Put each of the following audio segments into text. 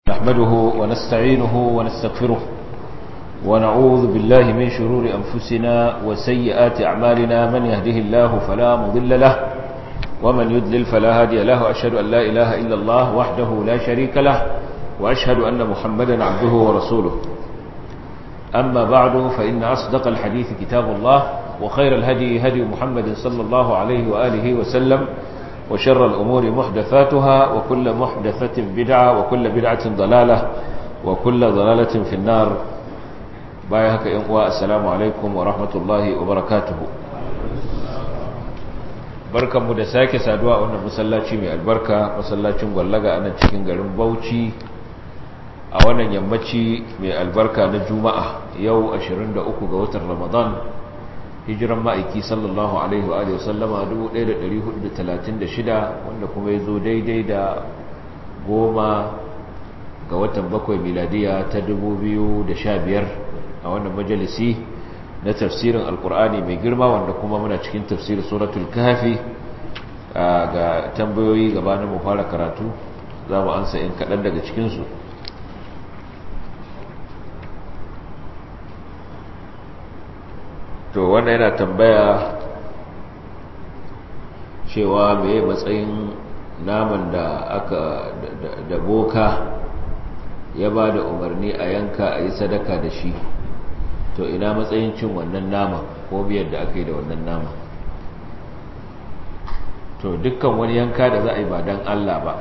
نحمده ونستعينه ونستغفره ونعوذ بالله من شرور أنفسنا وسيئات أعمالنا من يهده الله فلا مضل له ومن يدلل فلا هادي له أشهد أن لا إله إلا الله وحده لا شريك له وأشهد أن محمدا عبده ورسوله أما بعد فإن أصدق الحديث كتاب الله وخير الهدي هدي محمد صلى الله عليه وآله وسلم وشر الأمور محدثاتها وكل محدثة بدعة وكل بدعة ضلالة وكل ضلالة في النار بايهك إنقواء السلام عليكم ورحمة الله وبركاته barkan mu da sake saduwa a wannan masallaci mai albarka masallacin gwallaga a nan cikin garin Bauchi a wannan yammaci mai albarka na Juma'a yau 23 ga watan Ramadan hijiran ma'aiki sallallahu alaihi wa sallama 1436 wanda kuma ya zo daidai da goma ga watan bakwai miladiya ta 2015 a wannan majalisi na tafsirin alkur'ani mai girma wanda kuma muna cikin tafsirin suratul kafi ga tambayoyi gabanin mu fara karatu za mu ansa in kaɗan daga cikinsu to wanda yana tambaya cewa mai matsayin naman da aka da boka ya ba da umarni a yanka a yi sadaka da shi to ina matsayin cin wannan nama ko biyar da aka yi da wannan nama to dukkan wani yanka da za a yi ba don Allah ba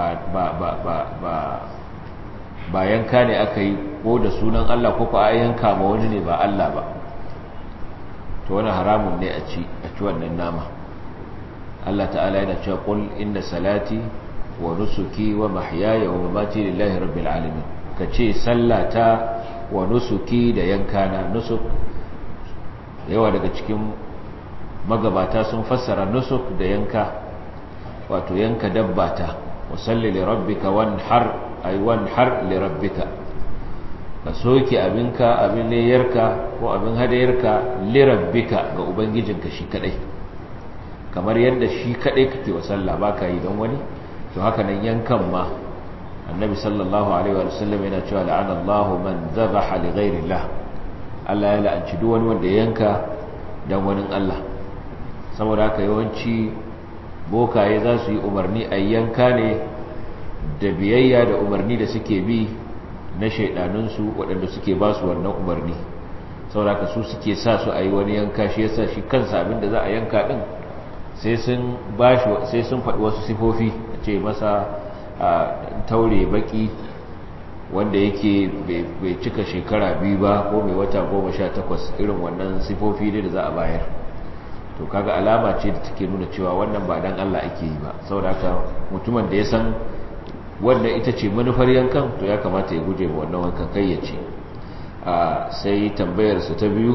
ba yanka ne aka yi ko da sunan Allah ko a yanka ma wani ne ba Allah ba to wani haramun ne a ci a ci wannan nama Allah ta'ala yana cewa qul inna salati wa nusuki wa mahyaya wa mamati lillahi rabbil alamin kace sallata wa nusuki da yankana nusuk yawa daga cikin magabata sun fassara nusuk da yanka wato yanka dabbata wa salli li rabbika wanhar ay wanhar li rabbika ka soke abinka abin layarka ko abin hadayarka lirabbika ga ubangijinka shi kadai kamar yadda shi kadai kake wa sallah baka yi don wani to haka nan yankan ma annabi sallallahu alaihi wa sallam yana cewa la'ana Allahu man dhabaha li ghayrillah Allah ya la'anci duk wani wanda yanka dan wani Allah saboda haka yawanci bokaye za su yi umarni a yanka ne da biyayya da umarni da suke bi na shaidanunsu waɗanda suke ba su wannan umarni sauraka su suke sa su a yi wani yanka shi yasa shi kansa abinda za a yanka ɗin sai sun faɗi wasu sifofi a ce masa a taure baki wanda yake bai cika shekara biyu ba ko mai wata goma sha takwas irin wannan sifofi ne da za a bayar to kaga alama ce da take nuna cewa wannan ba dan Allah ake yi ba saboda mutumin da ya san wannan ita ce manufar yankan to ya kamata ya guje wannan wankan kai ya ce sai tambayarsa ta biyu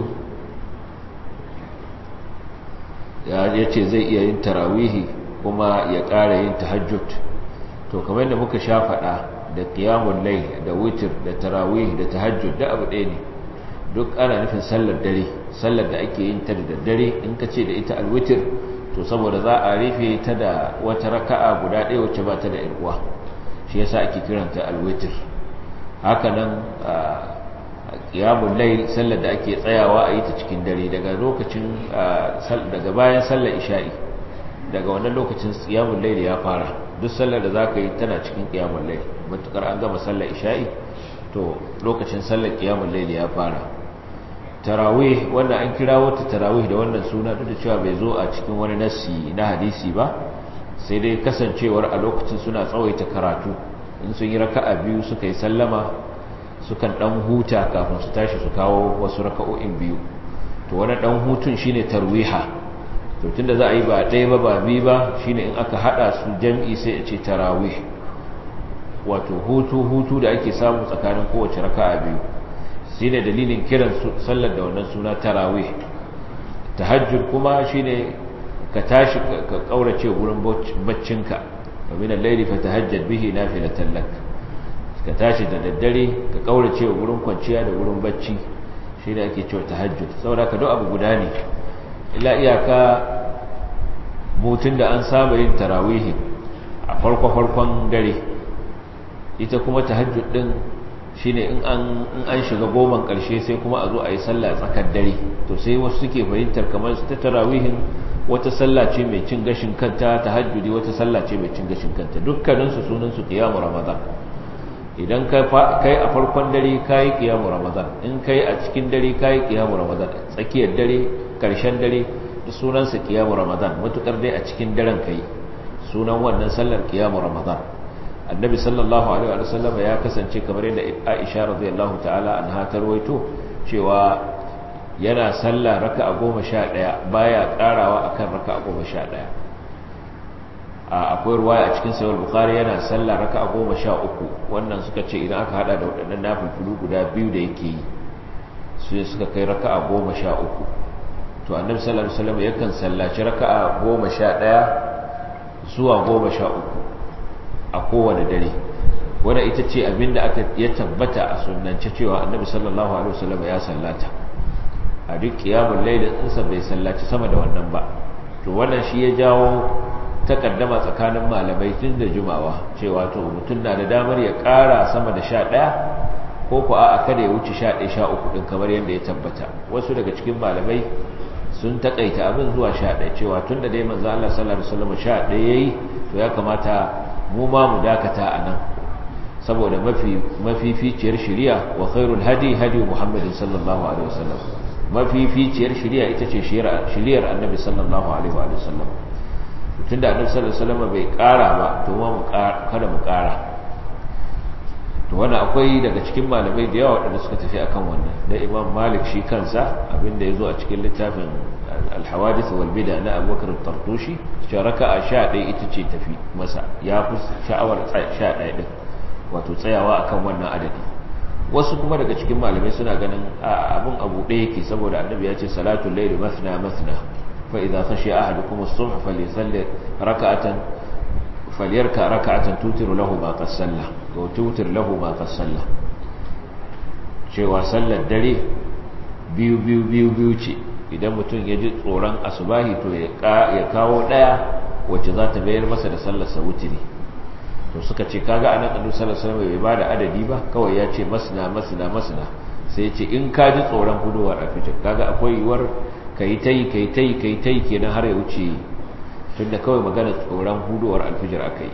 ya ce zai iya yin tarawihi kuma ya ƙara yin tahajjud to kamar yadda muka sha faɗa da ƙiyamun lai da witir da tarawihi da tahajjud da abu ɗaya ne duk ana nufin sallar dare sallar da ake yin ta da daddare in ka ce da ita alwitir to saboda za a rufe ta da wata raka'a guda ɗaya wacce ba ta da uwa shi yasa ake kiranta alwitir hakanan qiyamul layl sallar da ake tsayawa a yi ta cikin dare daga lokacin daga bayan sallar isha'i daga wannan lokacin qiyamul layl ya fara duk sallar da zaka yi tana cikin qiyamul layl matukar an gama sallar isha'i to lokacin sallar qiyamul layl ya fara tarawih wanda an kirawo ta tarawih da wannan suna duk da cewa bai zo a cikin wani nassi na hadisi ba sai dai kasancewar a lokacin suna tsawaita karatu in sun yi raka'a biyu suka yi sallama sukan dan huta kafin su tashi su kawo wasu raka'o'in biyu to wani dan hutun shine tarwiha to tunda za a yi ba ɗaya ba ba biyu ba shine in aka hada su jam'i sai a ce tarawih wato hutu hutu da ake samu tsakanin kowace raka'a biyu shine dalilin kiran sallar da wannan suna tarawih tahajjud kuma shine ka tashi ka kaurace gurin baccinka domin al-layli fatahajjad bihi nafilatan lak ka tashi da daddare ka kaurace gurin kwanciya da gurin bacci shine ake cewa tahajjud saboda ka duk abu guda ne illa iyaka mutun da an saba yin tarawih a farko farkon dare ita kuma tahajjud din shine in an in an shiga goman karshe sai kuma a zo a yi sallah tsakar dare to sai wasu suke fahimtar kamar ta tarawihin wata sallah ce mai cin gashin kanta tahajjudi wata sallah ce mai cin gashin kanta dukkanin su sunan su qiyamu ramadan idan ka kai a farkon dare kai qiyamu ramadan in kai a cikin dare kai qiyamu ramadan tsakiyar dare karshen dare da sunan sa qiyamu ramadan matukar dai a cikin daren kai sunan wannan sallar qiyamu ramadan annabi sallallahu alaihi wa sallam ya kasance kamar yadda Aisha radiyallahu ta'ala anha ta rawaito cewa yana sallah raka'a 11 baya karawa akan raka'a 11 a akwai ruwaya a cikin sahih bukhari yana sallah raka'a 13 wannan suka ce idan aka hada da wadannan nafilulu guda biyu da yake yi sai suka kai raka'a 13 to annabi sallallahu alaihi wasallam yakan sallaci raka'a 11 zuwa 13 a kowane dare wadda ita ce abinda aka ya tabbata a sunance cewa annabi sallallahu alaihi wasallam ya sallata a duk kiyamun lailin insa bai sallaci sama da wannan ba to wannan shi ya jawo takaddama tsakanin malamai tun da jumawa cewa to mutum na da damar ya kara sama da sha ɗaya ko ku a kada ya wuce sha ɗaya sha uku ɗin kamar yadda ya tabbata wasu daga cikin malamai sun takaita abin zuwa sha ɗaya cewa tun da dai manzo Allah sallallahu alaihi wasallam sha ɗaya yayi to ya kamata mu ma mu dakata a nan saboda mafificiyar shiriya wa khairul hadi hadi muhammadin sallallahu alaihi wasallam mafificiyar shiriya ita ce shiriyar annabi sallallahu alaihi wasallam tunda annabi sallallahu alaihi wasallam bai kara ba to ma mu kada mu kara to wannan akwai daga cikin malamai da yawa wadanda suka tafi akan wannan da imam malik shi kansa abinda yazo a cikin littafin al-hawadith wal bid'a na abubakar at-tartushi raka'a 11 ita ce tafi masa ya fi sha'awar 11 din wato tsayawa akan wannan adadi wasu kuma daga cikin malamai suna ganin abin abu ɗaya yake saboda annabi ya ce salatul layli mathna mathna fa idza khashiya ahadukum as-subh falyusalli raka'atan falyarka raka'atan tutiru lahu ma qad salla wa tutir lahu ma qad salla cewa sallar dare biyu biyu biyu biyu ce idan mutum ya ji tsoron asubahi to ya kawo daya wacce za ta bayar masa da sallarsa wutiri to suka ce kaga anan annabi sallallahu alaihi wasallam bai bada adadi ba kawai ya ce masna masna masna sai ya ce in ka ji tsoron huduwar alfijir kaga akwai yiwuwar kai tai kai tai kai tai kenan har ya wuce tunda kawai magana tsoron huduwar alfijir akai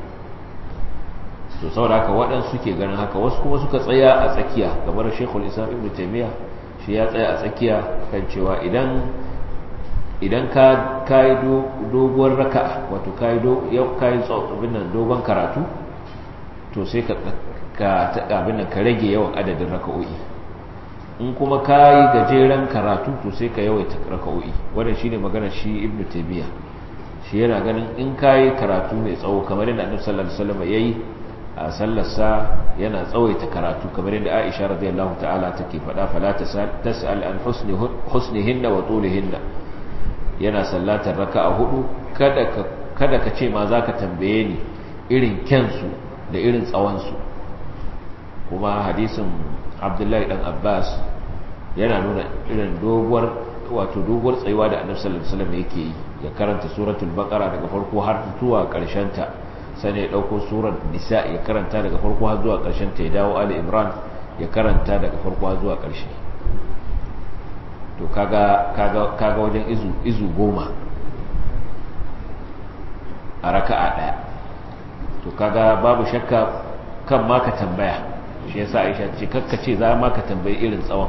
to saboda haka waɗansu suke ganin haka wasu kuma suka tsaya a tsakiya kamar Sheikhul Islam Ibn Taymiyyah shi ya tsaya a tsakiya kan cewa idan idan ka kai doguwar raka'a wato kai do yau kai abin nan dogon karatu to sai ka ka abin nan ka rage yawan adadin raka'o'i in kuma kai gajeren karatu to sai ka yawaita raka'o'i wannan shine magana shi Ibn Taymiyyah shi yana ganin in kai karatu mai tsawo kamar yadda Annabi sallallahu alaihi wasallam yayi a sallarsa yana tsawaita karatu kamar yadda Aisha radiyallahu ta'ala take faɗa fala tas'al an husnihinna wa tulihinna yana sallatar raka'a hudu kada ka kada ka ce ma zaka tambaye ni irin kyansu da irin tsawon su kuma hadisin Abdullahi dan Abbas yana nuna irin doguwar wato doguwar tsayuwa da Annabi sallallahu alaihi wasallam yake yi ya karanta suratul baqara daga farko har zuwa ƙarshen ta sai ya dauko surar nisa ya karanta daga farko har zuwa ƙarshen ta ya dawo ali imran ya karanta daga farko har zuwa ƙarshe to kaga kaga kaga wajen izu izu goma a raka'a daya to kaga babu shakka kan ma ka tambaya shi yasa Aisha ce kakka ce za ma ka tambayi irin tsawon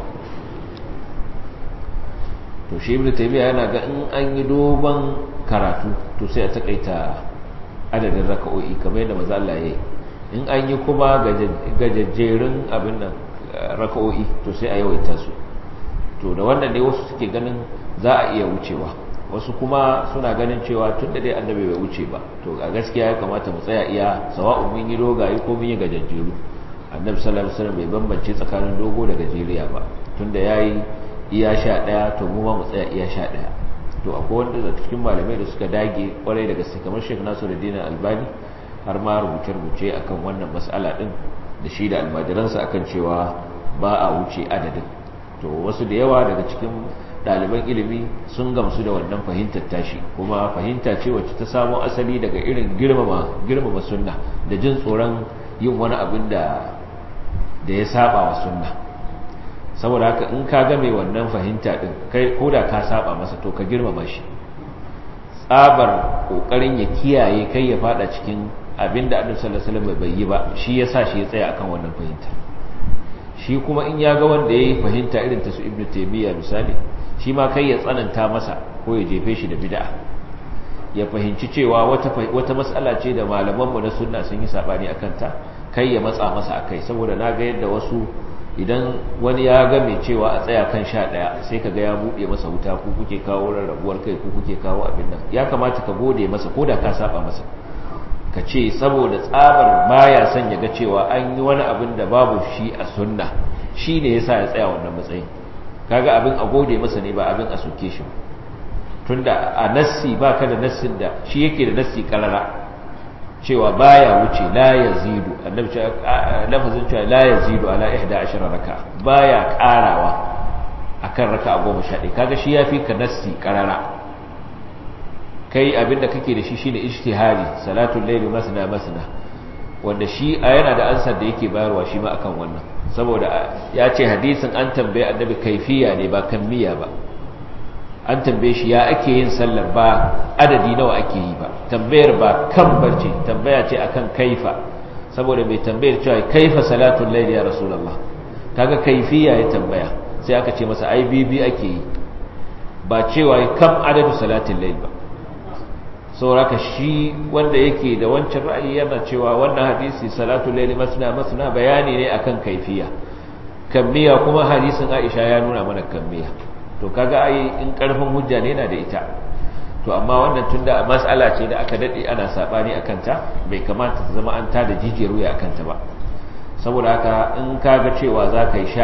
to shi ibnu taymiya yana ga in an yi dogon karatu to sai a takaita adadin raka'o'i kamar yadda maza Allah ya yi in an yi kuma gajajjerun abin nan raka'o'i to sai a yawaita su to da wannan ne wasu suke ganin za a iya wucewa wasu kuma suna ganin cewa tun da dai annabi bai wuce ba to a gaskiya ya kamata mu tsaya iya sawa'un mun yi dogaye ko mun yi gajajjeru annabi sallallahu alaihi wasallam bai bambance tsakanin dogo da gajeriya ba tunda yayi iya sha daya to mu ma mu tsaya iya sha daya to akwai wanda da cikin malamai da suka dage kwarai da gaske kamar Sheikh Nasiruddin Albani har ma rubuce-rubuce akan wannan mas'ala din da shi da almajiransa akan cewa ba a wuce adadin to wasu da yawa daga cikin ɗaliban ilimi sun gamsu da wannan fahimtar tashi kuma fahimta ce wacce ta samo asali daga irin girmama girmama sunna da jin tsoron yin wani abin da da ya saba wa sunna saboda haka in ka ga mai wannan fahimta din kai koda ka saba masa to ka girmama shi tsabar kokarin ya kiyaye kai ya fada cikin abin da annabi sallallahu alaihi wasallam bai yi ba shi yasa shi ya tsaya akan wannan fahimta shi kuma in ya ga wanda yayi fahimta irin ta su ibnu taymiya misali shi ma kai ya tsananta masa ko ya jefe shi da bid'a ya fahimci cewa wata wata mas'ala ce da malaman mu na sunna sun yi sabani akan ta kai ya matsa masa akai saboda na ga yadda wasu idan wani ya ga mai cewa a tsaya kan sha ɗaya sai ka ga ya buɗe masa wuta ku kuke kawo rarrabuwar kai ku kuke kawo abin nan ya kamata ka gode masa ko da ka saba masa ka ce saboda tsabar baya son ya ga cewa an yi wani abin da babu shi a sunna shi ne ya sa ya tsaya wannan matsayin kaga abin a gode masa ne ba abin a soke shi tunda a nassi ba ka da nassin da shi yake da nassi karara cewa baya wuce la yazidu annabi cewa lafazin cewa la yazidu ala 11 raka baya karawa akan raka 11 kaga shi yafi ka nassi karara kai abinda kake da shi shine ijtihadi salatul layli masna masna wanda shi a yana da ansar da yake bayarwa shi ma akan wannan saboda ya ce hadisin an tambaye annabi kaifiya ne ba kammiya ba an tambaye shi ya ake yin sallar ba adadi nawa ake yi ba tambayar ba kan barce tambaya ce akan kaifa saboda mai tambayar cewa kaifa salatul layl ya rasulullah kaga kaifiya ya tambaya sai aka ce masa ai bibi ake yi ba cewa kam adadu salatul layl ba sauraka shi wanda yake da wancan ra'ayi yana cewa wannan hadisi salatul layl masna masna bayani ne akan kaifiya kammiya kuma hadisin Aisha ya nuna mana kammiya to kaga ai in karfin hujja ne yana da ita to amma wannan tunda mas'ala ce da aka dade ana sabani akan ta bai kamata ta zama an tada jijiyar wuya akan ta ba saboda haka in kaga cewa zaka yi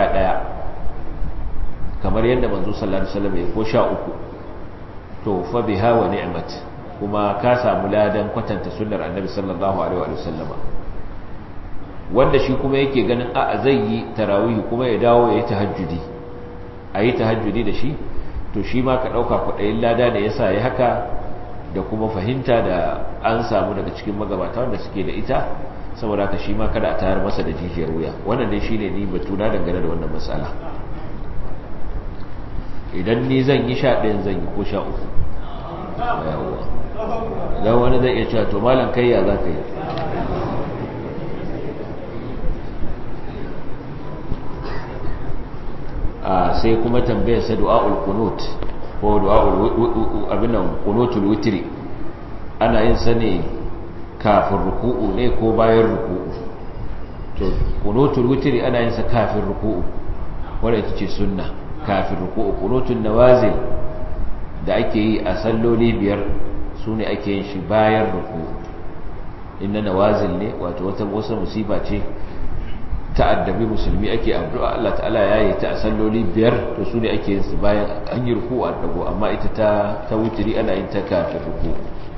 11 kamar yadda manzo sallallahu alaihi wasallam ya ko 13 to fa biha wa ni'mat kuma ka samu ladan kwatanta sunnar annabi sallallahu alaihi wa sallama wanda shi kuma yake ganin a zai yi tarawih kuma ya dawo ya yi tahajjudi a yi tahajjudi da shi to shi ma ka ɗauka kwaɗayin lada da ya sa ya haka da kuma fahimta da an samu daga cikin magabata wanda suke da ita saboda haka shi ma kada a tayar masa da jijiyar wuya wannan dai shine ni batuna dangane da wannan matsala idan ni zan yi sha ɗayan zan yi ko sha uku idan wani zai iya cewa to malam kai ya za ka yi sai kuma tambayar sa du'a'ul qunut ko du'a'ul abinan qunutul witri ana yin sa ne kafin ruku'u ne ko bayan ruku'u to qunutul witri ana yin sa kafin ruku'u wanda ita ce sunna kafin ruku'u qunutul nawazil da ake yi a salloli biyar su ne ake yin shi bayan ruku'u inna nawazil ne wato wata wasa musiba ce ta'addabi musulmi ake addu'a Allah ta'ala ya yi ta a salloli biyar to su ne ake yin su bayan an yi ruku a dago amma ita ta ta wutiri ana yin ta kafin ruku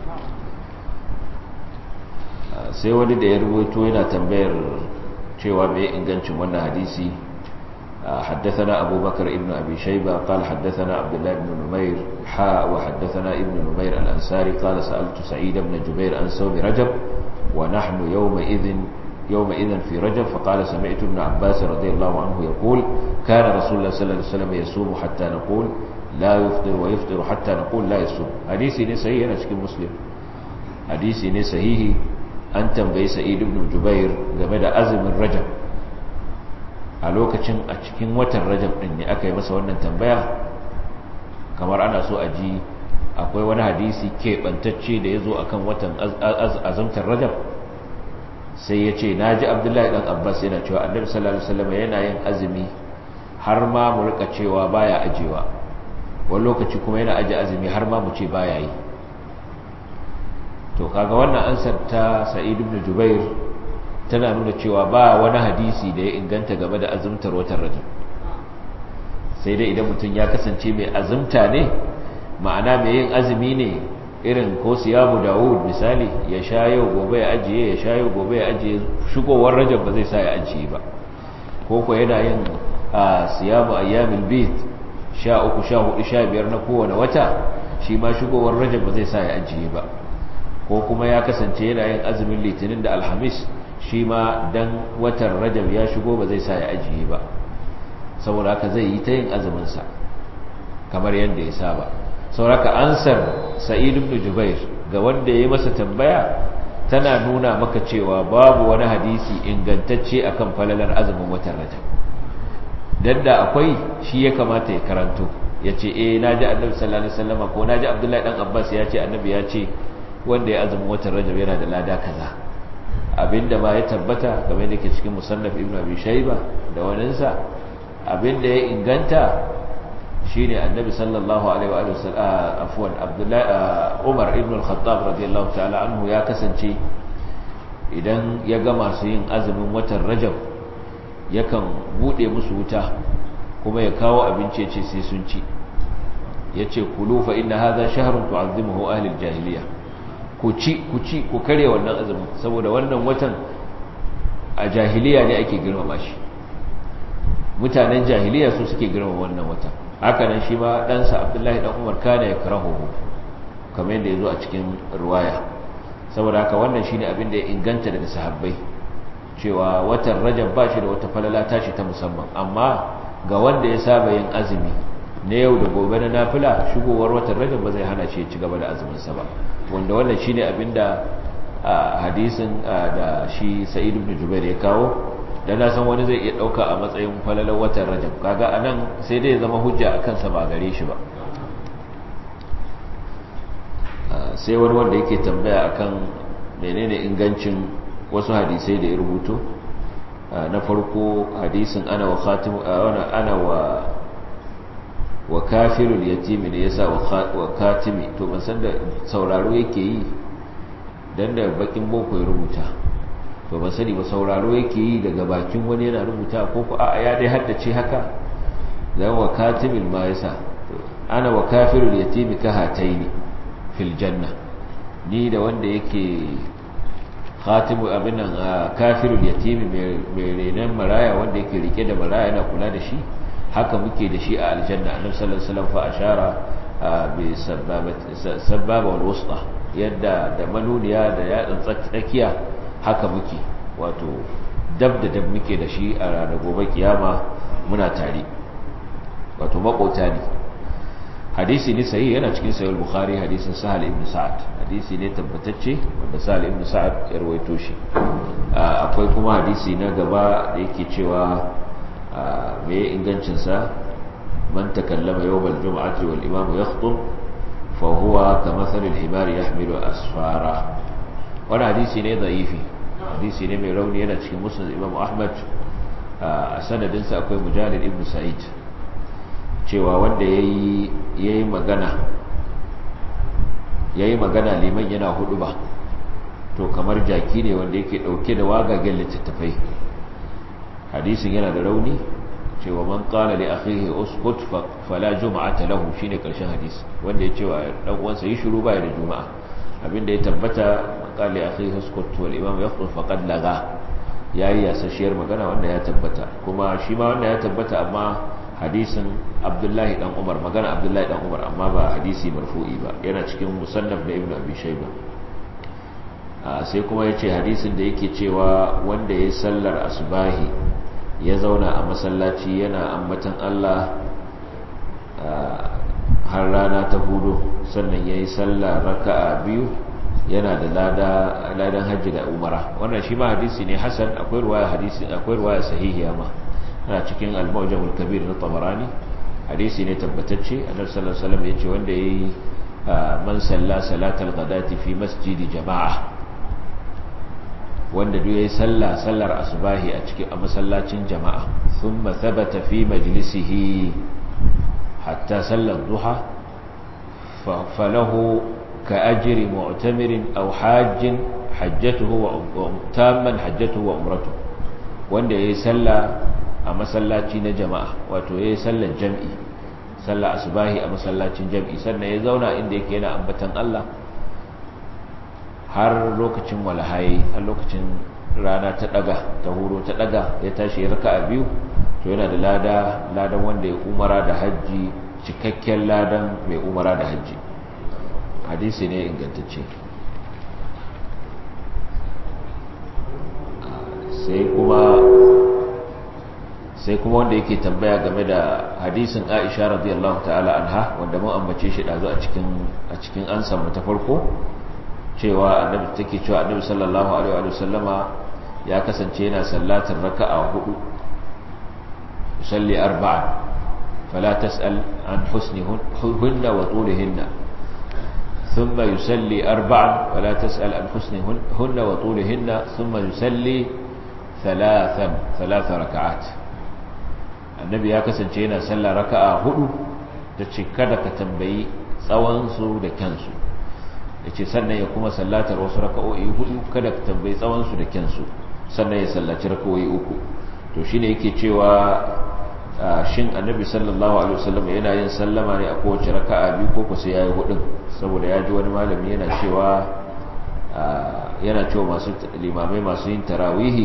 sai wani da ya rubuto yana tambayar cewa mai ingancin wannan hadisi حدثنا أبو بكر ابن أبي شيبة قال حدثنا عبد الله بن نمير حاء وحدثنا ابن نمير الأنساري قال سألت سعيد بن جبير عن صوم رجب ونحن يومئذ يومئذ في رجب فقال سمعت ابن عباس رضي الله عنه يقول كان رسول الله صلى الله عليه وسلم يصوم حتى نقول لا يفطر ويفطر حتى نقول لا يصوم حديثي ne sahihi yana cikin muslim hadisi ne sahihi an tambayi sa'id ibn jubair game da azumin rajab a lokacin a cikin watan rajab din ne aka yi masa wannan tambaya kamar ana so a ji akwai wani hadisi keɓantacce da ya zo akan watan azumtar rajab sai ya ce na ji abdullahi ɗan abbas yana cewa annabi sallallahu alaihi wasallam yana yin azumi har ma mu rika cewa baya ajewa wani lokaci kuma yana aje azumi har ma mu ce baya yi to kaga wannan ansar ta sa'id ibn jubair tana nuna cewa ba wani hadisi da ya inganta game da azumtar watan rajab sai dai idan mutum ya kasance mai azumta ne ma'ana mai yin azumi ne irin ko siyamu dawud misali ya sha yau gobe ya ajiye ya sha yau gobe ya ajiye shigowar rajab ba zai sa ya ajiye ba ko ko yana yin a siyamu ayyamil bid sha uku sha hudu sha biyar na kowane wata shi ma shigowar rajab ba zai sa ya ajiye ba ko kuma ya kasance yana yin azumin litinin da alhamis shi ma dan watan rajab ya shigo ba zai sa ya ajiye ba saboda haka zai yi ta yin azuminsa kamar yadda ya saba sauraka ansar sa'id ibn jubair ga wanda ya yi masa tambaya tana nuna maka cewa babu wani hadisi ingantacce akan falalar azumin watan rajab dan da akwai shi ya kamata ya karanto ya ce eh naji annabi sallallahu alaihi wasallam ko naji abdullahi dan abbas ya ce annabi ya ce wanda ya azumin watan rajab yana da lada kaza abinda ba ya tabbata kamar da ke cikin musannaf ibn abi shayba da waninsa abinda ya inganta shine annabi sallallahu alaihi wa sallam afwan abdullahi umar ibn al-khattab radiyallahu ta'ala anhu ya kasance idan ya ga masu yin azumin watan rajab yakan bude musu wuta kuma ya kawo abinci ce sai sun ci yace kulu fa inna hadha shahrun tu'azzimuhu ahli al-jahiliyyah ku ci ku ci ku kare wannan azumin saboda wannan watan a jahiliya ne ake girmama shi mutanen jahiliya su suke girmama wannan watan haka nan shi ma ɗansa abdullahi ɗan umar kana ya karahuhu kamar yadda ya zo a cikin ruwaya saboda haka wannan shi ne abin da ya inganta daga sahabbai cewa watan rajab ba shi da wata falala tashi ta musamman amma ga wanda ya saba yin azumi na yau da gobe na nafila shigowar watan rajab ba zai hana shi ya ci gaba da azuminsa ba wanda wannan shi ne abin da hadisin da shi sa'id ibn jubair ya kawo da na san wani zai iya ɗauka a matsayin falalar watan rajab kaga a nan sai dai zama hujja a kansa ba gare shi ba sai wani wanda yake tambaya akan menene ingancin wasu hadisai da ya rubuto na farko hadisin ana wa khatimu ana wa wa kafirul yatimi ne yasa wa katimi to ban san da sauraro yake yi dan da bakin boko ya rubuta to ban sani ba sauraro yake yi daga bakin wani yana rubuta ko ko a'a ya dai haddace haka dan wa katibil ma yasa ana wa kafirul yatimi ka hataini fil janna ni da wanda yake khatimu abin nan kafirul yatimi mai renan maraya wanda yake rike da maraya yana kula da shi haka muke da shi a aljanna annabi sallallahu alaihi wasallam fa ashara bi sababa wal wusta yadda da manuniya da yatsan tsakiya haka muke wato dab da dab muke da shi a ranar gobe kiyama muna tare wato makota ne hadisi ne sahihi yana cikin sahih bukhari hadisin sahal ibn sa'ad hadisi ne tabbatacce wanda sahal ibn sa'ad ya rawaito shi akwai kuma hadisi na gaba da yake cewa me ingancin sa man takallama yawmal jum'ati wal imam yakhutub fa huwa kamathali al-himar yahmilu asfara wani hadisi ne da'ifi hadisi ne mai rauni yana cikin musnad imam ahmad a sanadinsa akwai mujalid ibn sa'id cewa wanda ya yi magana ya yi magana liman yana hudu ba to kamar jaki ne wanda yake dauke da wagagen littattafai hadisin yana da rauni cewa man qala li akhihi uskut fala jum'ata lahu shine karshen hadisi wanda ya cewa dan uwansa yi shiru baya da juma'a abinda ya tabbata qala li akhihi uskut wal imam yaqul faqad laga yayi yasashiyar magana wanda ya tabbata kuma shi ma wanda ya tabbata amma hadisin abdullahi dan umar magana abdullahi dan umar amma ba hadisi marfu'i ba yana cikin musannaf da ibnu abi shayba sai kuma yace hadisin da yake cewa wanda yayi sallar asbahi ya zauna a masallaci yana ambatan Allah har rana ta hudu sannan yayi sallar raka'a biyu yana da lada ladan hajji da umara wannan shi ma hadisi ne hasan akwai ruwaya hadisi akwai ruwaya sahihiya ma ana cikin al-mawjamul kabir na tabarani hadisi ne tabbatacce annabi sallallahu alaihi wasallam yace wanda yayi man salla salatal ghadati fi masjidi jama'a wanda duk yayi salla sallar asbahi a cikin a masallacin jama'a thumma thabata fi majlisihi hatta sallar duha falahu ka ajri mu'tamirin aw hajjin hajjatuhu wa tamman hajjatuhu wa umratuhu wanda yayi salla a masallaci na jama'a wato ya yi sallar jam'i sallar asubahi a masallacin jam'i sannan ya zauna inda yake yana ambatan Allah har lokacin walahayi har lokacin rana ta daga ta huro ta daga ya tashi ya raka a biyu to yana da lada ladan wanda ya umara da hajji cikakken ladan mai umara da hajji hadisi ne ingantacce sai kuma sai kuma wanda yake tambaya game da hadisin Aisha radiyallahu ta'ala anha wanda mun ambace shi dazu a cikin a cikin ansan mu ta farko cewa annabi take cewa annabi sallallahu alaihi wa sallama ya kasance yana sallatar raka'a hudu yusalli arba'an fala tas'al an husnihunna wa tulihinna ثم يسلي أربعا ولا تسأل عن حسنهن وطولهن ثم يسلي ثلاثا ثلاث ركعات annabi ya kasance yana sallah raka'a hudu ta ce kada ka tambayi tsawonsu da kyansu ya ce sannan ya kuma sallatar wasu raka'o'i hudu kada ka tambayi tsawonsu da kyansu sannan ya sallaci raka'o'i uku to shine yake cewa shin annabi sallallahu alaihi wasallam yana yin sallama ne a kowace raka'a biyu ko ko sai yayi hudun saboda ya ji wani malami yana cewa yana cewa masu limamai masu yin tarawihi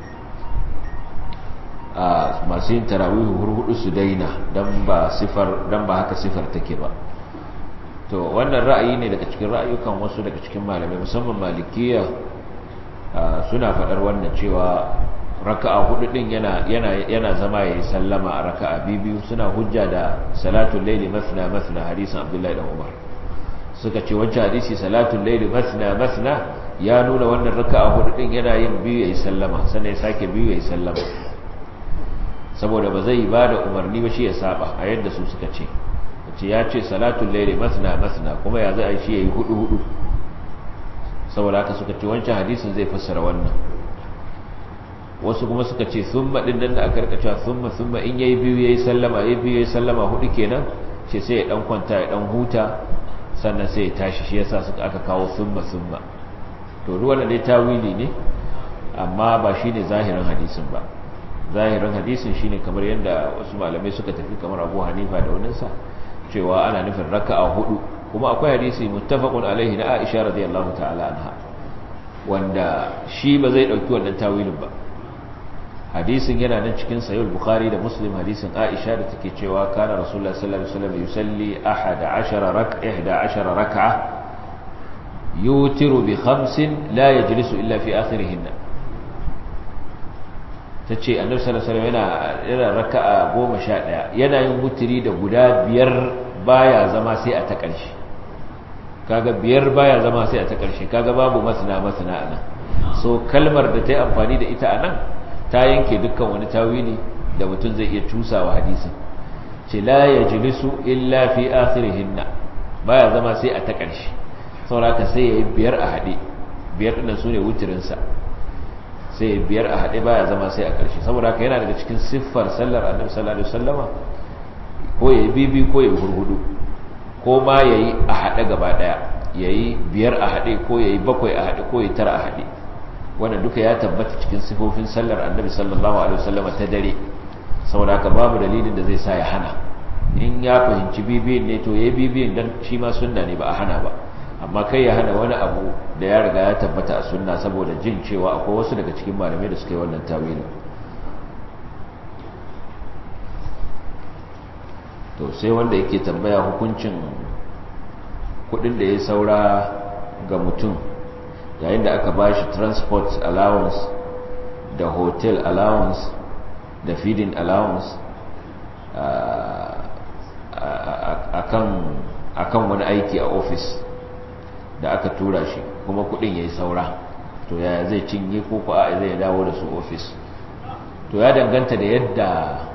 masu yin tarawihi hurhudu su daina don ba sifar don ba haka sifar take ba to wannan ra'ayi ne daga cikin ra'ayukan wasu daga cikin malamai musamman malikiya suna faɗar wannan cewa raka'a hudu din yana yana yana zama yayi sallama a raka'a biyu suna hujja da salatul layli masna masna hadisin abdullahi dan umar suka ce wancan hadisi salatul layli masna masna ya nuna wannan raka'a hudu din yana yin biyu yayi sallama sannan ya sake biyu yayi sallama saboda ba zai ba da umarni ba shi ya saba a yadda su suka ce ce ya ce salatul layli masna masna kuma ya zai shi yayi hudu hudu saboda haka suka ce wancan hadisin zai fassara wannan wasu kuma suka ce thumma din nan da aka rika cewa thumma thumma in yayi biyu yayi sallama yayi biyu yayi sallama hudu kenan ce sai ya dan kwanta ya dan huta sannan sai ya tashi shi yasa suka aka kawo thumma thumma to duk wannan dai tawili ne amma ba shine zahirin hadisin ba zahirin hadisin shine kamar yadda wasu malamai suka tafi kamar Abu Hanifa da waninsa cewa ana nufin raka'a hudu kuma akwai hadisi muttafaqun alaihi na Aisha radiyallahu ta'ala anha wanda shi ba zai dauki wannan tawilin ba hadisin yana nan cikin sahih bukhari da muslim hadisin Aisha da take cewa kana rasulullahi sallallahu alaihi wasallam yusalli 11 rak'a 11 rak'a yutiru bi khamsin la yajlisu illa fi akhirihinna ta ce annabi sallallahu alaihi wasallam yana yana raka'a 11 yana yin wutiri da guda biyar baya zama sai a ta ƙarshe kaga biyar baya zama sai a ta ƙarshe kaga babu masana masana anan so kalmar da ta yi amfani da ita anan ta yanke dukkan wani tawili da mutum zai iya cusawa hadisin ce la yajlisu illa fi akhirihinna baya zama sai a ta ƙarshe saboda sai yayi biyar a hade biyar din sune wutirin sa sai biyar a haɗe baya zama sai a ƙarshe saboda haka yana daga cikin siffar sallar annabi sallallahu alaihi wasallama ko yayi bibi ko yayi hurhudu ko ma yayi a haɗe gaba ɗaya yayi biyar a haɗe ko yayi bakwai a haɗe ko yayi tara a haɗe wannan duka ya tabbata cikin sifofin sallar annabi sallallahu alaihi wasallama ta dare saboda haka babu dalilin da zai sa ya hana in ya fahimci bibiyin ne to yayi bibiyin dan shi ma sunna ne ba a hana ba amma kai ya hana wani abu da ya riga ya tabbata a sunna saboda jin cewa akwai wasu daga cikin malamai da suka yi wannan tawilin to sai wanda yake tambaya hukuncin kudin da ya saura ga mutum yayin da aka ba shi transport allowance da hotel allowance da feeding allowance akan wani aiki a office da aka tura shi kuma kudin yayi saura to yaya zai cinye ko ko a zai dawo da su office to ya danganta da yadda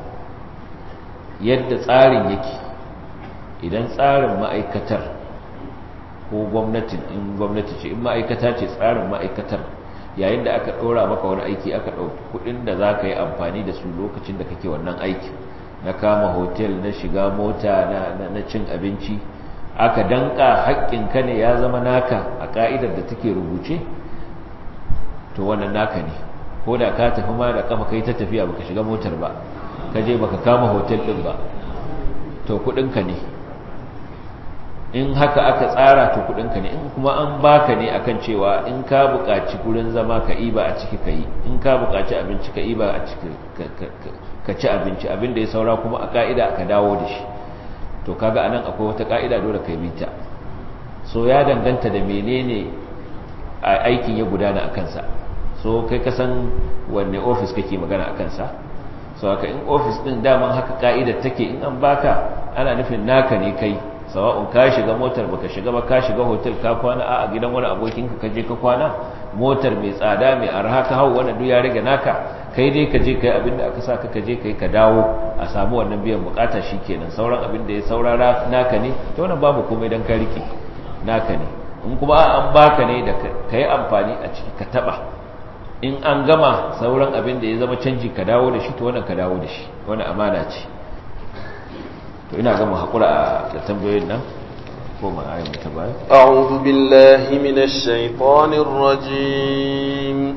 yadda tsarin yake idan tsarin ma'aikatar ko gwamnatin in gwamnati ce in ma'aikata ce tsarin ma'aikatar yayin da aka ɗora maka wani aiki aka ɗauki kuɗin da za ka yi amfani da su lokacin da kake wannan aiki na kama hotel na shiga mota na cin abinci aka danka haƙƙinka ne ya zama naka a ƙa'idar da take rubuce to wannan naka ne ko da ka tafi ma da kafa kai ta tafiya baka shiga motar ba ka je baka kama hotel din ba to kudinka ne in haka aka tsara to kudinka ne in kuma an baka ne akan cewa in ka buƙaci gurin zama ka iba a ciki ka yi in ka buƙaci abinci ka iba a ciki ka ci abinci abin da ya saura kuma a ka'ida ka dawo da shi to kaga anan akwai wata ka'ida dole kai bita so ya danganta da menene aikin ya gudana a kansa so kai ka san wanne ofis kake magana a kansa so haka in ofis din daman haka ka'idar take in an baka ana nufin naka ne kai sawa'un ka shiga motar baka shiga ba ka shiga hotel ka kwana a gidan wani abokin ka je ka kwana motar mai tsada mai arha ka hau wannan duk ya rage naka kai dai ka je kai abin da aka saka ka je kai ka dawo a samu wannan biyan bukata shikenan sauran abin da ya saurara naka ne to wannan babu komai dan ka rike naka ne in kuma an baka ne da kai amfani a ciki ka taba in an gama sauran abin da ya zama canji ka dawo da shi to wannan ka dawo da shi wannan amana ce to ina gama hakura da tambayoyin nan ko ma ayi ta baya a'udhu billahi minash shaitanir rajim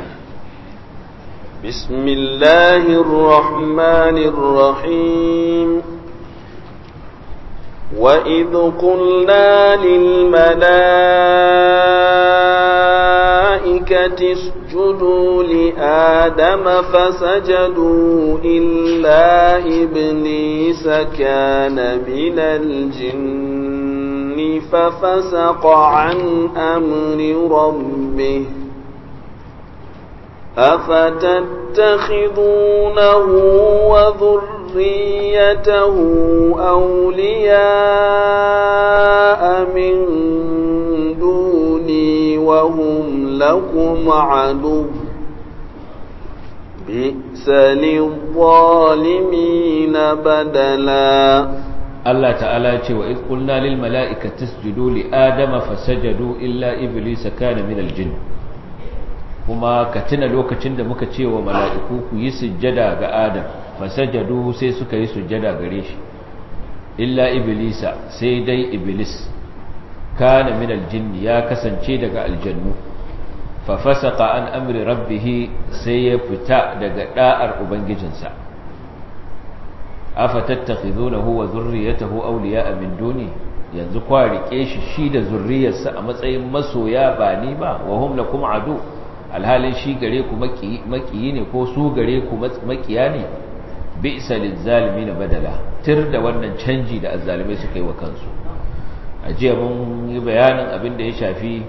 bismillahir rahmanir rahim وإذ قلنا للملائكة اسجدوا لآدم فسجدوا إلا إبليس كان من الجن ففسق عن أمر ربه أفتتخذونه وذريته أولياء من دوني وهم لكم عدو بئس للظالمين بدلا Allah ta'ala ce wa iz qulna lil mala'ikati isjudu li adama fasajadu illa iblisa kana min al jinn kuma ka tuna lokacin da muka ce wa mala'iku ku yi sujjada ga adam fasajadu sai suka yi sujjada gare shi illa iblisa sai dai iblis kana min al jinn ya kasance daga aljannu fa fasaqa an amri rabbih sai ya fita daga da'ar ubangijinsa afatattakhizunahu wa zurriyatahu awliya'a min duni yanzu kwa rike shi shi da zurriyarsa a matsayin masoya ba ni ba wa hum lakum adu alhalin shi gare ku makiyi ne ko su gare ku makiya ne bi'sa lizalimin badala tir da wannan canji da azzalimai suka yi wa kansu a jiya mun yi bayanin abin da ya shafi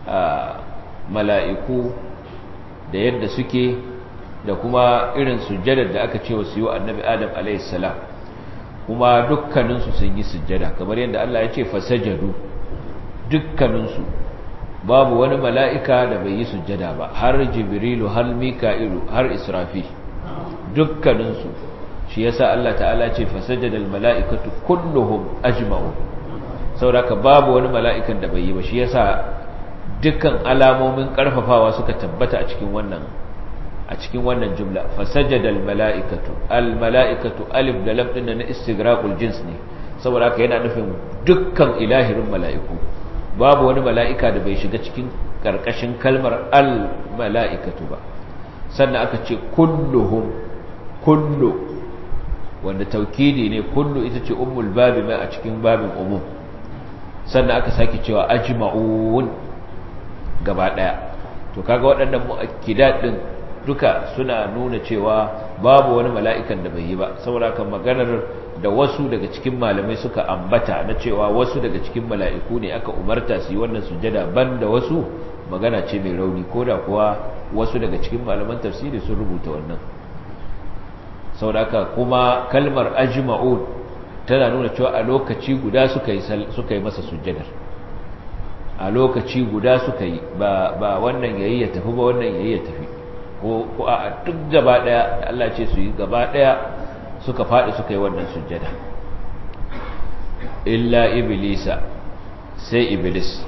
mala'iku da yadda suke da kuma irin sujjadar da aka ce wa su yi wa annabi adam alaihissalam kuma dukkaninsu sun yi sujjada kamar yadda Allah ya ce fasajadu dukkaninsu babu wani mala'ika da bai yi sujjada ba har jibrilu har mika'ilu har israfi dukkaninsu shi yasa Allah ta'ala ce fasajadal mala'ikatu kulluhum ajma'u sauraka babu wani mala'ikan da bai yi ba shi yasa dukkan alamomin karfafawa suka tabbata a cikin wannan a cikin wannan jumla fasajadal mala'ikatu al mala'ikatu alif da lam din na istighraqul jins ne saboda haka yana nufin dukkan ilahirin mala'iku babu wani mala'ika da bai shiga cikin karkashin kalmar al mala'ikatu ba sannan aka ce kulluhum kullu wanda taukidi ne kullu ita ce ummul babi mai a cikin babin umum sannan aka sake cewa ajma'un gaba daya to kaga waɗannan mu'akkidat din duka suna nuna cewa babu wani mala'ikan da bai yi ba saboda kan maganar da wasu daga cikin malamai suka ambata na cewa wasu daga cikin mala'iku ne aka umarta su yi wannan sujada banda wasu magana ce mai rauni ko da kuwa wasu daga cikin malaman tafsiri sun rubuta wannan saboda kuma kalmar ajma'un tana nuna cewa a lokaci guda suka yi suka yi masa sujjadar a lokaci guda suka yi ba ba wannan yayi ya tafi ba wannan yayi ya tafi ko ko a duk gaba daya Allah ce su yi gaba daya suka fadi suka yi wannan sujjada illa iblisa sai iblis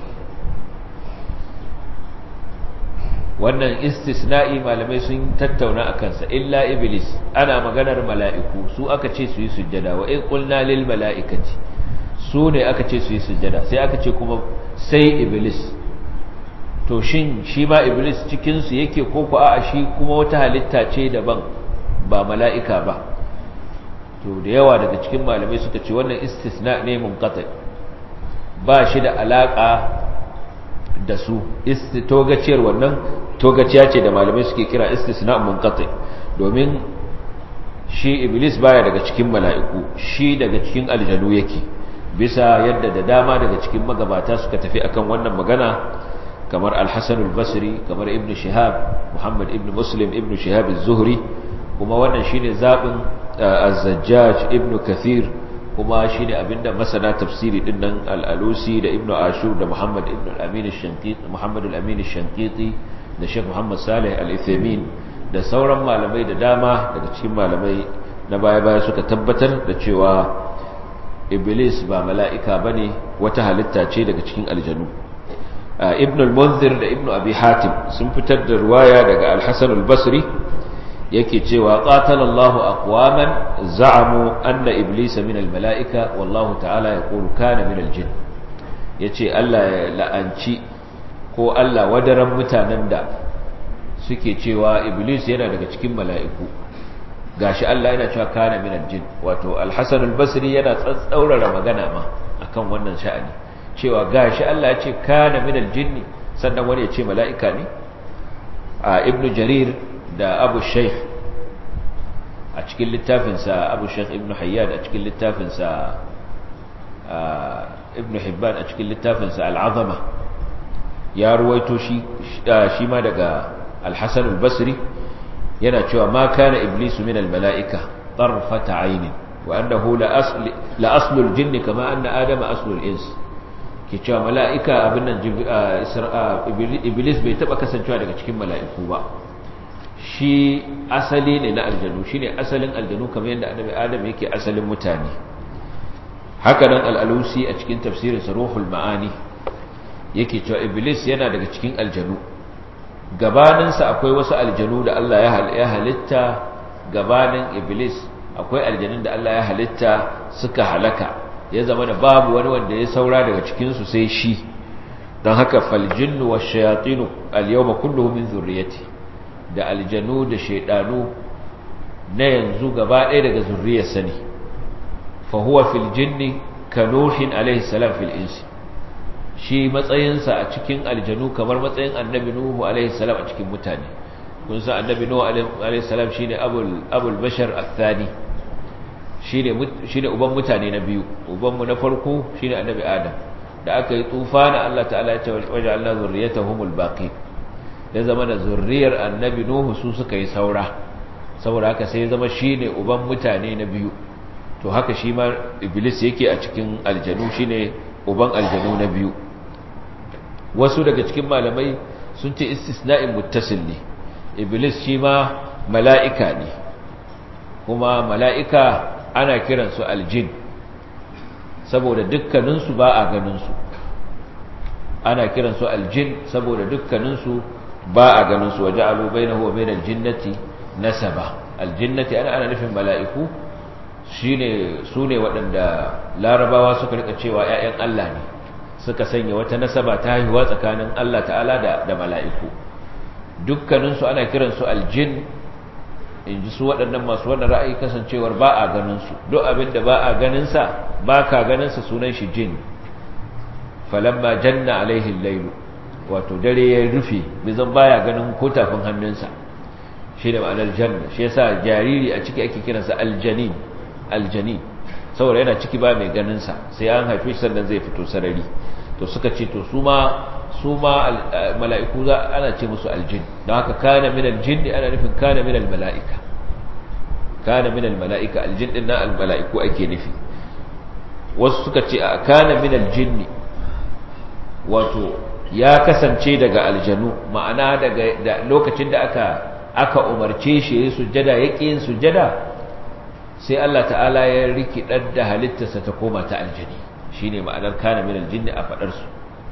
wannan istisna'i malamai sun tattauna a kansa illa iblis ana maganar mala'iku su aka ce su yi sujjada wa in qulna lil mala'ikati su ne aka ce su yi sujjada sai aka ce kuma sai iblis to shin shi ma iblis cikin su yake ko ku a'a shi kuma wata halitta ce daban ba mala'ika ba to da yawa daga cikin malamai suka ce wannan istisna ne munqati ba shi da alaka da su togaciyar wannan togaciya ce da malamai suke kira istisna munqati domin shi iblis baya daga cikin mala'iku shi daga cikin aljanu yake bisa yadda da dama daga cikin magabata suka tafi akan wannan magana kamar al-hasan al-basri kamar ibn shihab muhammad ibn muslim ibn shihab az-zuhri kuma wannan shine zabin az-zajjaj ibn kathir kuma shine abinda masana tafsiri din nan al-alusi da ibn ashur da muhammad ibn al-amin ash-shanqiti muhammad al-amin ash-shanqiti da sheikh muhammad salih al-ithamin da sauran malamai da dama daga cikin malamai na baya-baya suka tabbatar da cewa iblis ba mala'ika bane wata halitta ce daga cikin aljanu ibn al-munzir da ibn abi hatim sun fitar da ruwaya daga al-hasan al-basri yake cewa qatalallahu aqwaman za'amu anna iblisa min al-mala'ika wallahu ta'ala yaqulu kana min al-jinn yace Allah ya la'anci ko Allah wadaran mutanen da suke cewa iblis yana daga cikin mala'iku gashi Allah yana cewa kana min al-jinn wato al-hasan al-basri yana tsatsaurara magana ma akan wannan sha'ani cewa gashi Allah ya ce kana min al-jinn sannan wani ya ce mala'ika ne a ibnu jarir da abu shaykh a cikin littafinsa abu shaykh ibnu hayyad a cikin littafinsa ibnu hibban a cikin littafinsa al-azama ya ruwaito shi shi ma daga al-hasan al-basri yana cewa ma kana iblisu min al-mala'ika tarfata aynin wa annahu la asl la aslu al-jinn kama anna adama aslu al-ins ke cewa mala'ika abin nan iblis bai taba kasancewa daga cikin mala'iku ba shi asali ne na aljanu shi ne asalin aljanu kamar yadda annabi adam yake asalin mutane haka nan al'alusi a cikin tafsirinsa ruhul ma'ani yake cewa iblis yana daga cikin aljanu gabaninsa akwai wasu aljanu da Allah ya halitta gabanin iblis akwai aljanun da Allah ya halitta suka halaka ya zama da babu wani wanda ya saura daga cikinsu sai shi don haka faljinnu wa shayatinu al-yawma kulluhum min zurriyyati da aljanu da shaidanu na yanzu gaba ɗaya daga zurriyarsa ne fa huwa fil jinni ka nuhin alaihi salam fil insi shi matsayinsa a cikin aljanu kamar matsayin annabi nuhu alaihi salam a cikin mutane kun san annabi nuhu alaihi salam shine abul abul bashar athani shine shine uban mutane na biyu uban mu na farko shine annabi adam da aka yi tufana Allah ta'ala ya ce waja'alna zurriyatahumul baqin ya zama da zurriyar annabi nuhu su suka yi saura saboda haka sai ya zama shine uban mutane na biyu to haka shi ma iblis yake a cikin aljanu shine uban aljanu na biyu wasu daga cikin malamai sun ce istisna'in muttasil ne iblis shi ma mala'ika ne kuma mala'ika ana kiransu aljin saboda dukkaninsu ba a ganinsu ana kiransu aljin saboda dukkaninsu ba a ganinsu waje alu bai na huwa bai da jinnati nasaba aljinnati ana ana nufin mala'iku su ne waɗanda larabawa suka rika cewa ‘ya'yan Allah ne suka sanya wata nasaba ta haihuwa tsakanin Allah ta'ala da mala'iku dukkaninsu ana kiransu aljin in ji su waɗannan masu wannan ra'ayi kasancewar ba a ganinsu duk abin da ba a ganinsa ba ka ganinsa sunan shi jin falamma janna alaihin lailu wato dare ya rufe bizan baya ganin ko tafin hannunsa shi da ma'anar janna shi yasa jariri a ciki ake kiransa aljanin aljanin saboda yana ciki ba mai ganinsa sai an haife shi sannan zai fito sarari to suka ce to su ma su ma mala'iku za ana ce musu aljin don haka kana min aljin ana nufin kana min almala'ika kana min almala'ika aljin din na almala'iku ake nufi wasu suka ce a kana min aljin wato ya kasance daga aljanu ma'ana daga lokacin da aka aka umarce shi yayin sujjada yake yin sujjada sai Allah ta'ala ya rikidar da halittarsa ta koma ta aljani shine ma'anar kana min aljinni a fadar su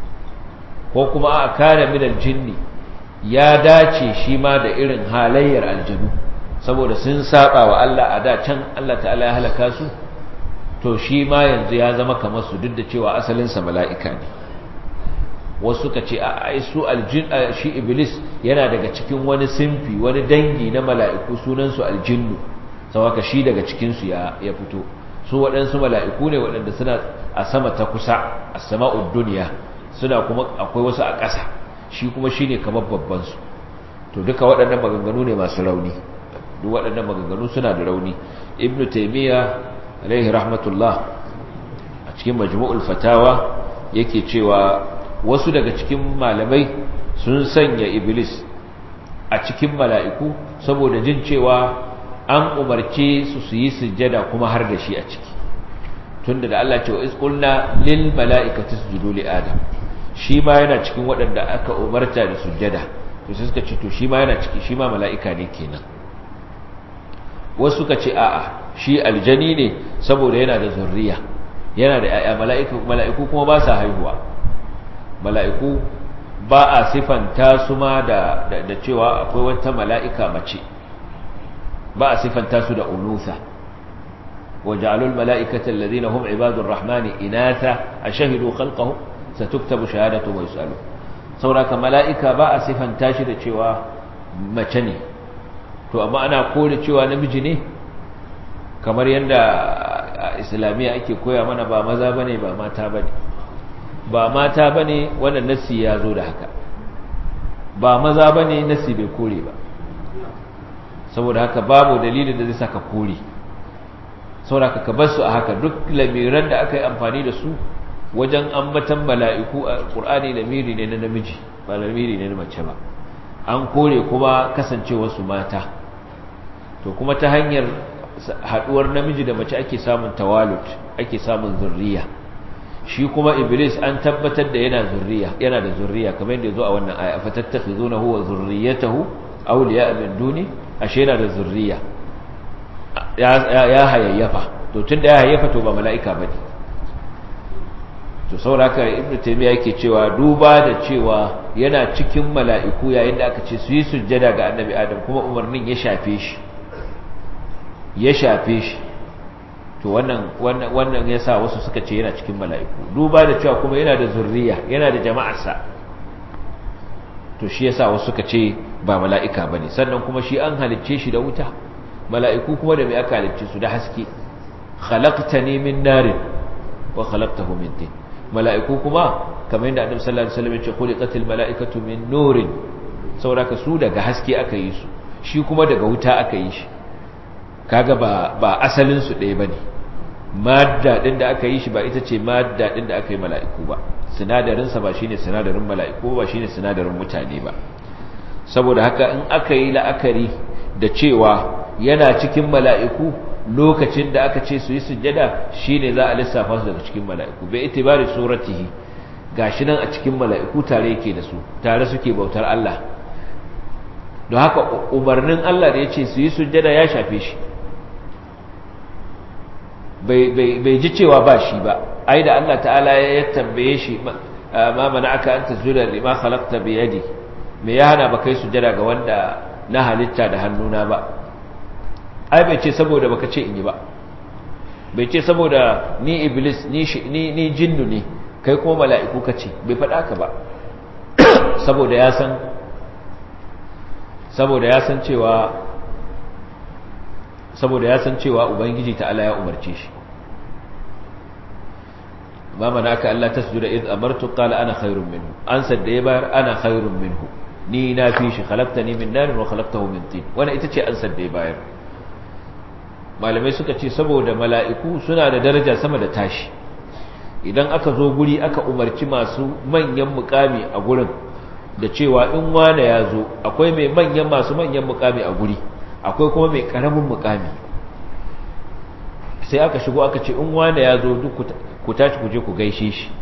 ko kuma a kana min aljinni ya dace shi ma da irin halayyar aljanu saboda sun saba wa Allah a da can Allah ta'ala ya halaka su to shi ma yanzu ya zama kamar su duk da cewa asalin sa mala'ika ne wasu suka ce a su aljin shi iblis yana daga cikin wani simfi wani dangi na mala'iku sunan su aljinnu sawaka shi daga cikin su ya ya fito su waɗansu mala'iku ne waɗanda suna a sama ta kusa a sama'ud duniya suna kuma akwai wasu a ƙasa shi kuma shi ne kamar babbansu to duka waɗannan maganganu ne masu rauni duk waɗannan maganganu suna da rauni ibn taimiyya alaihi rahmatullah a cikin majmu'ul fatawa yake cewa wasu daga cikin malamai sun sanya iblis a cikin mala'iku saboda jin cewa an umarce su su yi sujjada kuma har da shi a ciki tunda da Allah ce wa isqulna lil mala'ikati isjudu li adam shi ma yana cikin waɗanda aka umarta da sujjada to sai suka ce to shi ma yana ciki shi ma mala'ika ne kenan wasu suka ce a'a shi aljani ne saboda yana da zurriya yana da ayya mala'iku mala'iku kuma ba sa haihuwa mala'iku ba a sifanta su ma da da cewa akwai wata mala'ika mace ba a sifanta su da unusa وجعلوا الملائكة الذين هم عباد الرحمن إناثا أشهدوا خلقهم ستكتب شهادتهم ويسألون sauraka mala'ika ba a siffanta shi da cewa mace ne to amma ana kore cewa namiji ne kamar yadda a islamiyya ake koya mana ba maza ba ne ba mata ba ne ba mata ba ne wannan nassi ya zo da haka ba maza ba ne nassi bai kore ba saboda haka babu dalilin da zai saka kore sauraka ka bar su a haka duk lamiran da aka yi amfani da su wajen ambatan mala'iku a ƙur'ani lamiri ne na namiji ba lamiri ne na mace ba an kore kuma kasancewarsu mata to kuma ta hanyar haɗuwar namiji da mace ake samun tawalut ake samun zurriya shi kuma iblis an tabbatar da yana zurriya yana da zurriya kamar yadda zo a wannan aya fatattakhizunahu wa zurriyatahu awliya min duni ashe yana da zurriya ya hayayyafa to tunda ya hayayyafa to ba mala'ika bane to sauraka ibnu taymiya yake cewa duba da cewa yana cikin mala'iku yayin da aka ce su yi sujjada ga annabi adam kuma umarnin ya shafe shi ya shafe shi to wannan wannan wannan yasa wasu suka ce yana cikin mala'iku duba da cewa kuma yana da zurriya yana da jama'arsa to shi yasa wasu suka ce ba mala'ika bane sannan kuma shi an halicce shi da wuta mala'iku kuma da mai aka halicce su da haske khalaqtani min narin wa khalaqtahu min tin mala'iku kuma kamar yadda annabi sallallahu alaihi wasallam ya ce khuliqatil mala'ikatu min nurin saboda su daga haske aka yi su shi kuma daga wuta aka yi shi kaga ba ba asalin su ɗaya bane madda din da aka yi shi ba ita ce madda din da aka yi mala'iku ba sinadarin sa ba shine sinadarin mala'iku ba shine sinadarin mutane ba saboda haka in aka yi la'akari da cewa yana cikin mala'iku lokacin da aka ce su yi sujjada shine za a lissafa su daga cikin mala'iku bai itibari suratihi gashi nan a cikin mala'iku tare yake da su tare suke bautar Allah don haka umarnin Allah da ya ce su yi sujjada ya shafe shi bai ji cewa ba shi ba ai da Allah ta'ala ya tambaye shi ma mana aka an tasjuda lima khalaqta bi yadi me ya hana ba kai sujjada ga wanda na halitta da hannuna ba ai bai ce saboda baka ce in yi ba bai ce saboda ni iblis ni ni ni jinnu ne kai kuma mala'iku kace bai faɗa ka ba saboda ya san saboda ya san cewa saboda ya san cewa ubangiji ta'ala ya umarce shi ma manaka Allah tasjuda id amartu qala ana khairun minhu an sadda ya bayar ana khairun minhu ni na fi shi khalaqtani min nar wa khalaqtahu min tin wannan ita ce an sadda ya bayar malamai suka ce saboda mala'iku suna da daraja sama da tashi idan aka zo guri aka umarci masu manyan mukami a gurin da cewa in wane ya zo akwai mai manyan masu manyan mukami a guri akwai kuma mai karamin mukami sai aka shigo aka ce in wane ya zo duk ku tashi ku je ku gaishe shi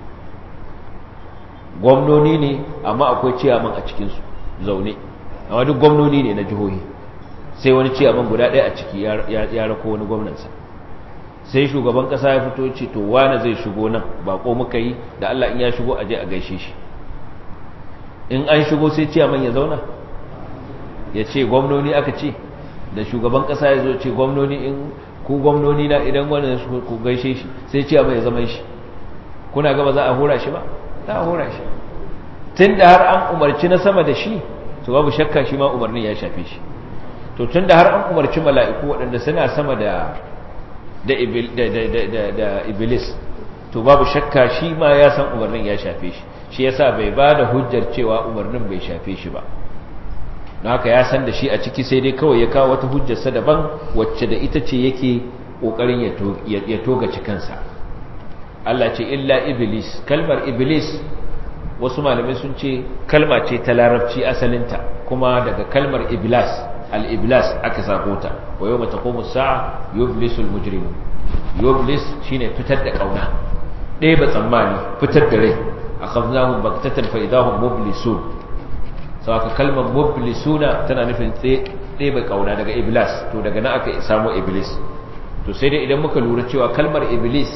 gwamnoni ne amma akwai ciyaman a cikinsu zaune amma duk gwamnoni ne na jihohi sai wani ciyaman guda ɗaya a ciki ya rako wani gwamnansa sai shugaban ƙasa ya fito ce to wane zai shigo nan bako muka yi da Allah in ya shigo a je a gaishe shi in an shigo sai ciyaman ya zauna ya ce gwamnoni aka ce da shugaban ƙasa ya zo ce gwamnoni in ku gwamnoni na idan wani ku gaishe shi sai ciyaman ya zama shi kuna gaba za a hura shi ba za a hura shi tun da har an umarci na sama da shi to babu shakka shi ma umarnin ya shafe shi to tun da har an umarci mala'iku waɗanda suna sama da da iblis to babu shakka shi ma ya san umarnin ya shafe shi shi yasa bai ba da hujjar cewa umarnin bai shafe shi ba don haka ya san da shi a ciki sai dai kawai ya kawo wata hujjarsa daban wacce da ita ce yake ƙoƙarin ya toga cikinsa Allah ce illa iblis kalmar iblis wasu malamai sun ce kalma ce ta larabci asalinta kuma daga kalmar iblas al-iblas aka sako ta wa yawma taqumu as-sa'a yublisu al-mujrimun yublis shine fitar da kauna ɗaya ba tsammani fitar da rai akhadnahum baghtatan fa idahum mublisun saka kalmar mublisuna tana nufin ɗaya ba kauna daga iblas to daga nan aka samu iblis to sai dai idan muka lura cewa kalmar iblis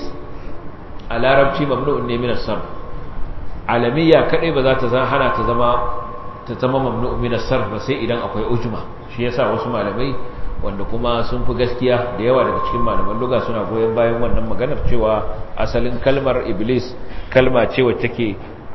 a larabci mamnu'un ne min as-sarf alamiya kadai ba za ta hana ta zama ta zama mamnu'un min as-sarf ba sai idan akwai ujma shi yasa wasu malamai wanda kuma sun fi gaskiya da yawa daga cikin malaman luga suna goyon bayan wannan maganar cewa asalin kalmar iblis kalma ce wacce take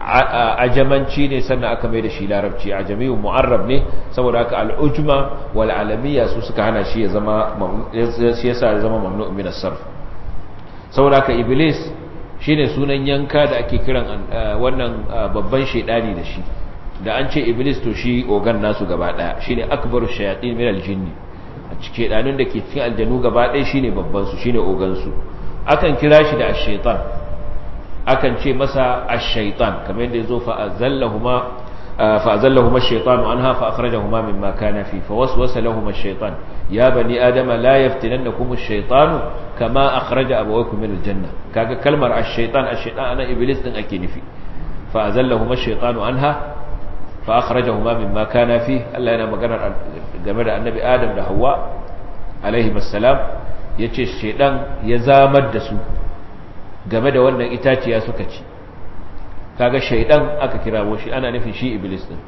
ajamanci ne sannan aka mai da shi larabci ajamiyun mu'arrab ne saboda haka al'ujma wal alamiya su suka hana shi ya zama shi yasa ya zama mamnu min as-sarf saboda haka iblis shine sunan yanka da ake kiran wannan babban shedani da shi da an ce iblis to shi ogan nasu gaba daya shine akbaru shayatin min al-jinni a cikin shedanun da ke cikin aljanu gaba daya shine babban su shine ogan su akan kira shi da ash-shaytan akan ce masa ash-shaytan kamar yadda yazo fa azallahuma fa azallahuma ash-shaytanu anha fa akhrajahuma mimma kana fi fa waswasa lahum ash-shaytan ya bani adama la yaftinannakum ash-shaytanu kama akhraja abawaykum min al-janna kaga kalmar ash-shaytan ash-shaytan ana iblis din ake nufi fa azallahuma ash-shaytanu anha fa akhrajahuma mimma kana fi Allah yana magana game da annabi Adam da Hawwa alaihi assalam yace shaydan ya zamar da su game da wannan itaciya suka ci kaga shaydan aka kirawo shi ana nufin shi iblis din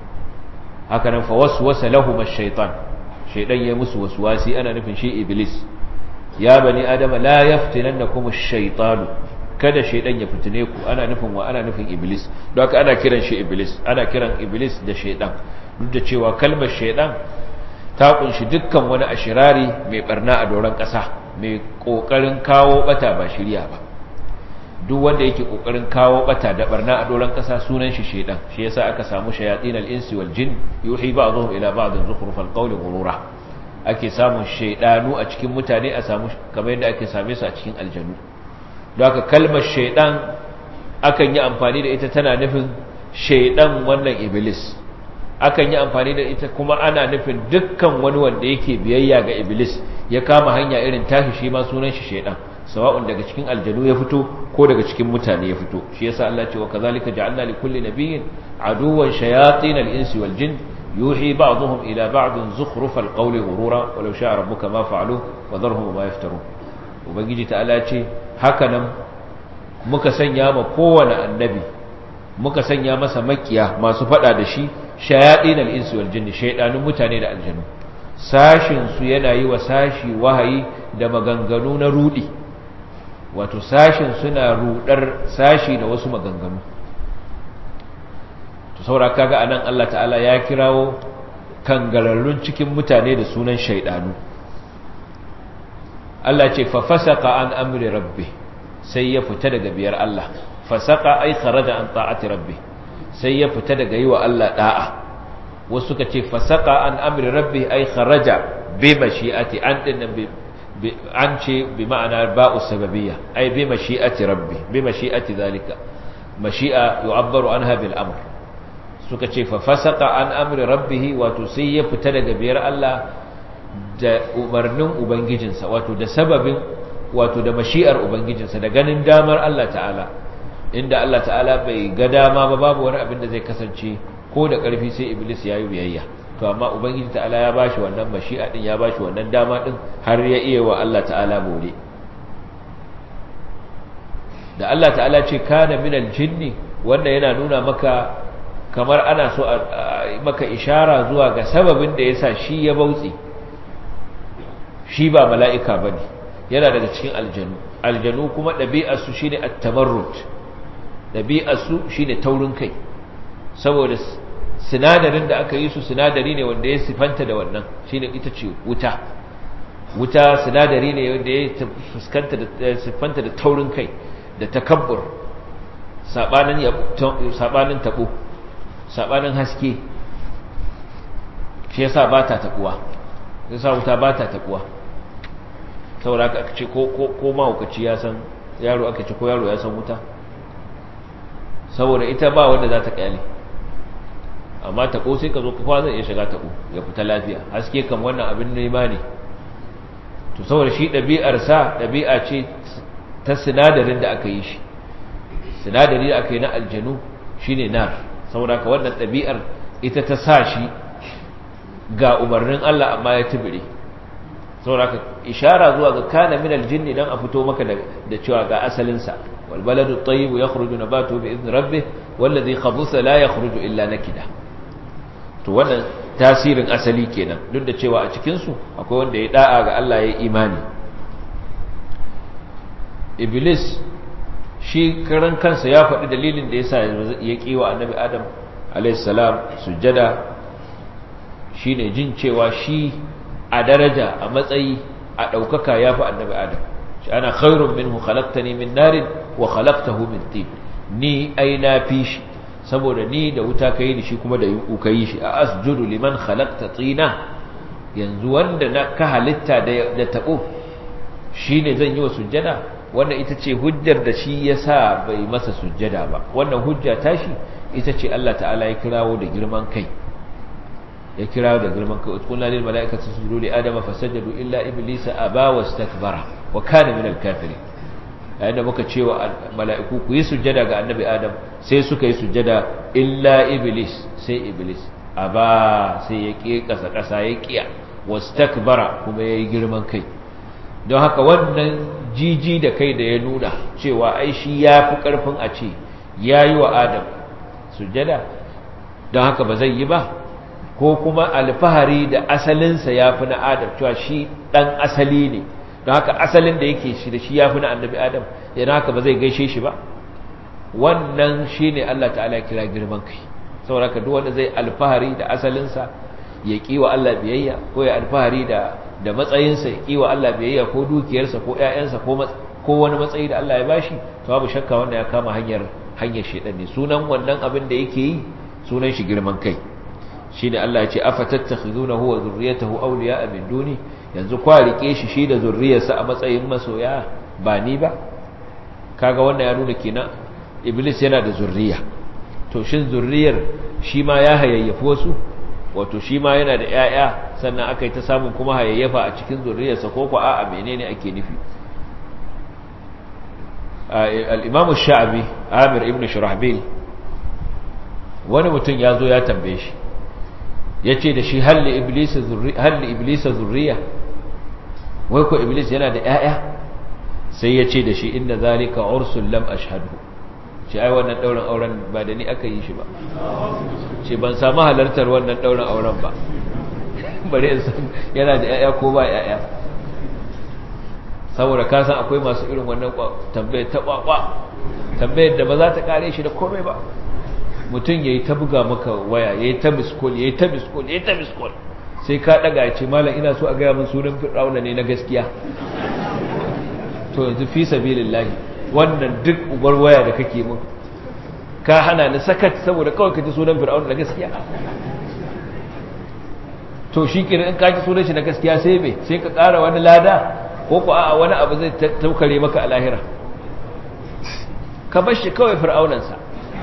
haka nan fa waswasa lahum ash-shaytan shaydan ya musu waswasi ana nufin shi iblis ya bani adama la yaftinannakum ash-shaytanu kada shaidan ya fitine ku ana nufin wa ana nufin iblis don haka ana kiran shi iblis ana kiran iblis da shaidan duk da cewa kalmar shaidan ta kunshi dukkan wani ashirari mai barna a doron ƙasa mai ƙoƙarin kawo bata ba shirya ba duk wanda yake ƙoƙarin kawo bata da barna a doron ƙasa sunan shi shaidan shi yasa aka samu shayatin al-insi wal jin yuhi ba'dhum ila ba'd zukhrufal qawli ghurura ake samun shaidanu a cikin mutane a samu kamar yadda ake same su a cikin aljanu don haka kalmar shaidan akan yi amfani da ita tana nufin shaidan wannan iblis akan yi amfani da ita kuma ana nufin dukkan wani wanda yake biyayya ga iblis ya kama hanya irin tashi shi ma sunan shi shaidan sawa'un daga cikin aljanu ya fito ko daga cikin mutane ya fito shi yasa Allah ce wa kazalika ja'alna li kulli nabiyyin aduwwan shayatin al-insi wal jin yuhi ba'dhum ila ba'd zukhrufal qawli ghurura walau sha'a rabbuka ma fa'alu wa dharhum ma yaftarun ubangiji ta'ala ce haka nan muka sanya ma kowane annabi muka sanya masa makiya masu fada da shi shayadin al-insi wal jinni shaydanun mutane da aljanu sashin su yana yi wa sashi wahayi da maganganu na rudi wato sashin suna rudar sashi da wasu maganganu to saura kaga anan Allah ta'ala ya kirawo kangararrun cikin mutane da sunan shaydanu Allah ce fa fasaka an amri rabbi sai ya fita daga biyar Allah fasaka ai kharaja an ta'ati rabbi sai ya fita daga yi wa Allah da'a wasu suka ce fasaka an amri rabbi ai kharaja bi mashi'ati an dinnan bi an ce bi ma'ana ba'u sababiyya ai bi mashi'ati rabbi bi mashi'ati zalika mashi'a yu'abbaru anha bil amr suka ce fa fasaka an amri rabbihi wato sai ya fita daga biyar Allah da umarnin ubangijinsa wato da sababin wato da mashi'ar ubangijinsa da ganin damar Allah ta'ala inda Allah ta'ala bai ga dama ba babu wani abin da zai kasance ko da ƙarfi sai iblis ya yi biyayya to amma ubangiji ta'ala ya bashi wannan mashi'a din ya bashi wannan dama din har ya iya wa Allah ta'ala bore da Allah ta'ala ce kana minal jinni wanda yana nuna maka kamar ana so a maka ishara zuwa ga sababin da yasa shi ya bautsi shi ba mala'ika bane yana daga cikin aljanu aljanu kuma ɗabi'arsu shine at-tamarrud ɗabi'arsu shine taurin kai saboda sinadarin da aka yi su sinadari ne wanda ya sifanta da wannan shine ita ce wuta wuta sinadari ne wanda ya fuskanta da sifanta da taurin kai da takabbur sabanin sabanin tabo sabanin haske shi yasa ba ta takuwa yasa wuta ba ta takuwa saboda aka ce ko ko mahaukaci ya san yaro aka ce ko yaro ya san wuta saboda ita ba wanda za ta kyale amma taɓo sai ka zo ka zai iya shiga taɓo ya fita lafiya haske kan wannan abin nema ne to saboda shi ɗabi'arsa ɗabi'a ce ta sinadarin da aka yi shi sinadari da aka yi na aljanu shine nar saboda ka wannan ɗabi'ar ita ta sa shi ga umarnin Allah amma ya tubire saboda ka ishara zuwa ga kana min aljinni dan a fito maka da cewa ga asalinsa wal baladu at-tayyib yakhruju nabatu bi idni rabbih wallazi khabutha la yakhruju illa nakida to wannan tasirin asali kenan duk da cewa a cikin su akwai wanda ya da'a ga Allah ya imani iblis shi karan kansa ya faɗi dalilin da yasa ya kiwa annabi adam alayhis salam sujjada shine jin cewa shi a daraja a matsayi a ɗaukaka ya fi annabi adam shi ana khairun minhu khalaqtani min narin wa khalaqtahu min tin ni ai na fi shi saboda ni da wuta kai ni shi kuma da yuku kai shi a asjudu liman khalaqta tina yanzu wanda na ka halitta da da tabo shine zan yi wa sujjada wannan ita ce hujjar da shi yasa bai masa sujjada ba wannan hujja tashi ita ce Allah ta'ala ya kirawo da girman kai ya kira da girman kai utkunna lil malaikati sujudu li adama fasajadu illa iblisa aba wastakbara wa kana min al kafirin yayin da muka cewa mala'iku ku yi sujjada ga annabi adam sai suka yi sujjada illa iblis sai iblis aba sai ya ki kasa kasa ya kiya wastakbara kuma yayi girman kai don haka wannan jiji da kai da ya nuna cewa ai shi yafi karfin a ce yayi wa adam sujjada don haka ba zai yi ba ko kuma alfahari da asalinsa ya fi na adam cewa shi ɗan asali ne don haka asalin da yake shi da shi ya fi na annabi adam yana haka ba zai gaishe shi ba wannan shi ne Allah ta'ala kira girman kai saboda haka duk wanda zai alfahari da asalinsa ya kiwa Allah biyayya ko ya alfahari da da matsayinsa ya kiwa Allah biyayya ko dukiyarsa ko ƴaƴansa ko ko wani matsayi da Allah ya bashi to babu shakka wanda ya kama hanyar hanyar shedan ne sunan wannan abin da yake yi sunan shi girman kai shine Allah ya ce afatattakhizunahu wa zurriyatahu awliya'a min duni yanzu kwa rike shi shi da zurriyarsa a matsayin masoya ba ni ba kaga wannan ya nuna kenan iblis yana da zurriya to shin zurriyar shi ma ya hayayyafi wasu wato shi ma yana da ƴaƴa sannan aka yi ta samun kuma hayayyafa a cikin zurriyarsa ko ko a'a menene ake nufi al-imam ash-sha'bi amir ibn shurahbil wani mutum ya zo ya tambaye shi ya ce da shi halli iblisa zurriya wai ko iblis yana da ‘ya'ya sai ya ce da shi inda zalika ursul lam ashhadu ce ai wannan ɗaurin auren ba da ni aka yi shi ba ce ban samu halartar wannan ɗaurin auren ba bari in san yana da ‘ya'ya ko ba ‘ya'ya saboda ka san akwai masu irin wannan tambayar ta kwakwa tambayar da ba za ta kare shi da komai ba mutum ya yi ta buga maka waya ya yi ta miskol ya yi ta miskol ya yi ta miskol sai ka daga ce malam ina so a gaya min sunan fir'auna ne na gaskiya to yanzu fi sabilillahi wannan duk ubar waya da kake min ka hana ni sakat saboda kawai ka ji sunan fir'auna na gaskiya to shi kenan in ka ji sunan shi na gaskiya sai me sai ka ƙara wani lada ko ko a'a wani abu zai taukare maka a lahira ka bar shi kawai fir'aunansa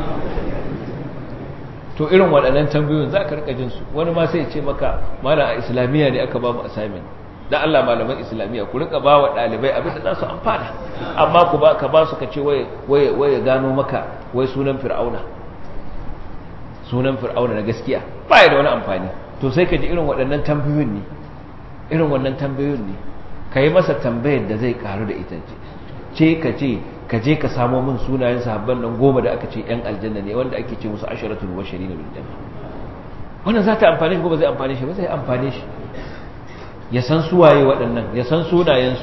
to irin waɗannan tambayoyin za ka rika jinsu wani ma sai ce maka mana a islamiyya ne aka ba mu assignment da Allah malaman islamiyya ku rika ba wa ɗalibai abin da za su amfana amma ku ba ka ba su ka ce waye waye waye gano maka wai sunan fir'auna sunan fir'auna na gaskiya ba ya da wani amfani to sai ka ji irin waɗannan tambayoyin ne irin wannan tambayoyin ne ka yi masa tambayar da zai karu da ita ce ka ce ka je ka samo min sunayen sahabban nan goma da aka ce yan aljanna ne wanda ake ce musu asharatul bashari na bil janna wannan za ta amfane shi ko ba zai amfane shi ba zai amfane shi ya san suwaye waɗannan ya san sunayensu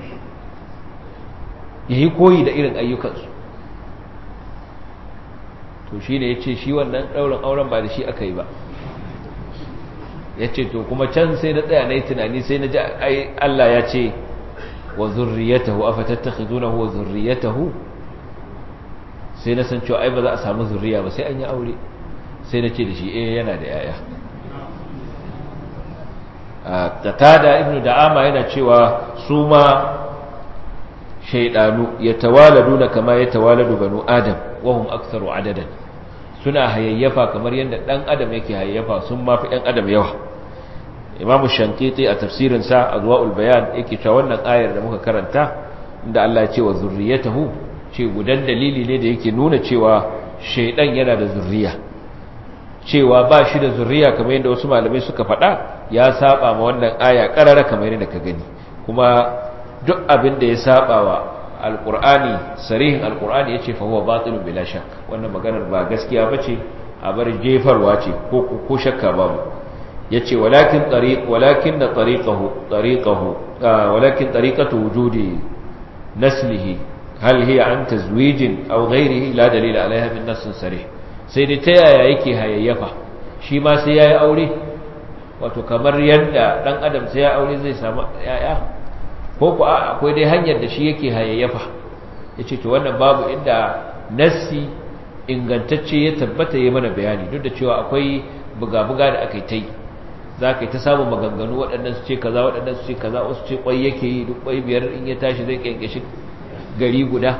ya yi koyi da irin ayyukansu to shi ne ya ce shi wannan ɗaurin auren ba da shi aka yi ba ya ce to kuma can sai na tsaya na yi tunani sai na ji Allah ya ce wa zurriyatahu afatattakhizunahu wa zurriyatahu sai na san cewa ai ba za a samu zurriya ba sai an yi aure sai na ce da shi eh yana da yaya qatada ibnu da'ama yana cewa su ma shaydanu yatawaladuna kama yatawaladu banu adam wahum aktharu adadan suna hayayyafa kamar yadda dan adam yake hayayyafa sun mafi ɗan adam yawa imam shankiti a tafsirin sa azwaul bayan yake cewa wannan ayar da muka karanta inda Allah ya ce wa zurriyatahu ce gudan dalili ne da yake nuna cewa shaydan yana da zurriya cewa ba shi da zurriya kamar yadda wasu malamai suka faɗa ya saba ma wannan aya karara kamar yadda ka gani kuma duk abin da ya saba wa alqur'ani sarihin alqur'ani yace fa huwa batilun bila shakk wannan maganar ba gaskiya bace a bar jefarwa ce ko ko shakka babu yace walakin tariq walakin tariqahu tariqahu walakin tariqatu wujudi naslihi hal hiya an tazwijin aw ghayrihi la dalila alaiha min nass sarih sai dai ta yaya yake hayayyafa shi ma sai yayi aure wato kamar yadda dan adam sai ya aure zai samu yaya ko ku akwai dai hanyar da shi yake hayayyafa yace to wannan babu inda nassi ingantacce ya tabbata ya mana bayani duk da cewa akwai buga-buga da aka yi ta yi za ka yi ta samun maganganu waɗannan su ce kaza waɗannan su ce kaza wasu ce ƙwai yake yi duk ƙwai biyar in ya tashi zai ƙyanƙyashi gari guda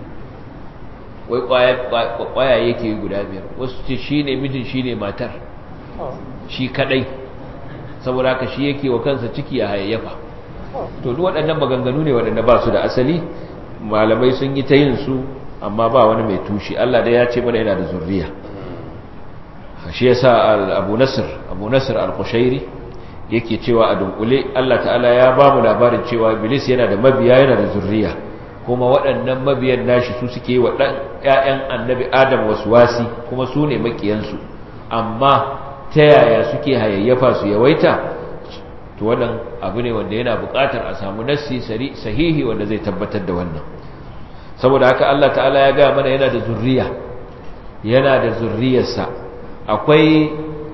wai ƙwaya yake yi guda biyar wasu ce shi ne mijin shi ne matar shi kaɗai saboda haka shi yake wa kansa ciki a hayayyafa to duk waɗannan maganganu ne waɗanda ba su da asali malamai sun yi ta yin su amma ba wani mai tushe Allah dai ya ce mana yana da zurriya shi yasa Abu Nasr Abu Nasr al-Qushairi yake cewa a dunkule Allah ta'ala ya ba mu labarin cewa Iblis yana da mabiya yana da zurriya kuma waɗannan mabiyan nashi su suke wa ɗan ƴaƴan Annabi Adam waswasi kuma su ne makiyansu amma ta yaya suke hayayyafa su yawaita to wannan abu ne wanda yana buƙatar a samu nassi sahihi wanda zai tabbatar da wannan saboda haka Allah ta'ala ya ga mana yana da zurriya yana da zurriyarsa akwai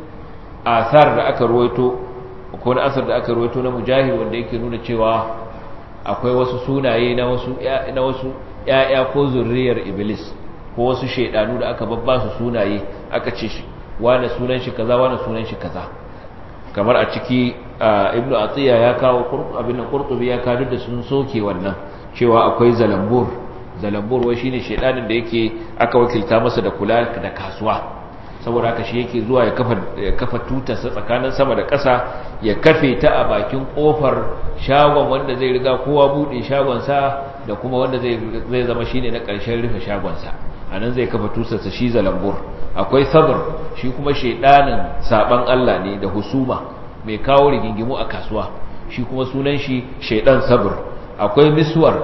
asar da aka ruwaito ko na asar da aka ruwaito na mujahid wanda yake nuna cewa akwai wasu sunaye na wasu na wasu ƴaƴa ko zurriyar iblis ko wasu shaydanu da aka babba su sunaye aka ce shi wani sunan shi kaza wani sunan shi kaza kamar a ciki ibnu atiya ya kawo abin qurtubi ya kawo da sun soke wannan cewa akwai zalambur zalambur wai shine shedanin da yake aka wakilta masa da kula da kasuwa saboda haka shi yake zuwa ya kafa ya kafa tutarsa tsakanin sama da ƙasa ya kafe ta a bakin kofar shagon wanda zai riga kowa bude shagon sa da kuma wanda zai zai zama shine na ƙarshen rufe shagon sa anan zai kafa tutarsa shi zalambur akwai sabr shi kuma shedanin saban Allah ne da husuma mai kawo rigingimu a kasuwa shi kuma sunan shi shedan sabr akwai miswar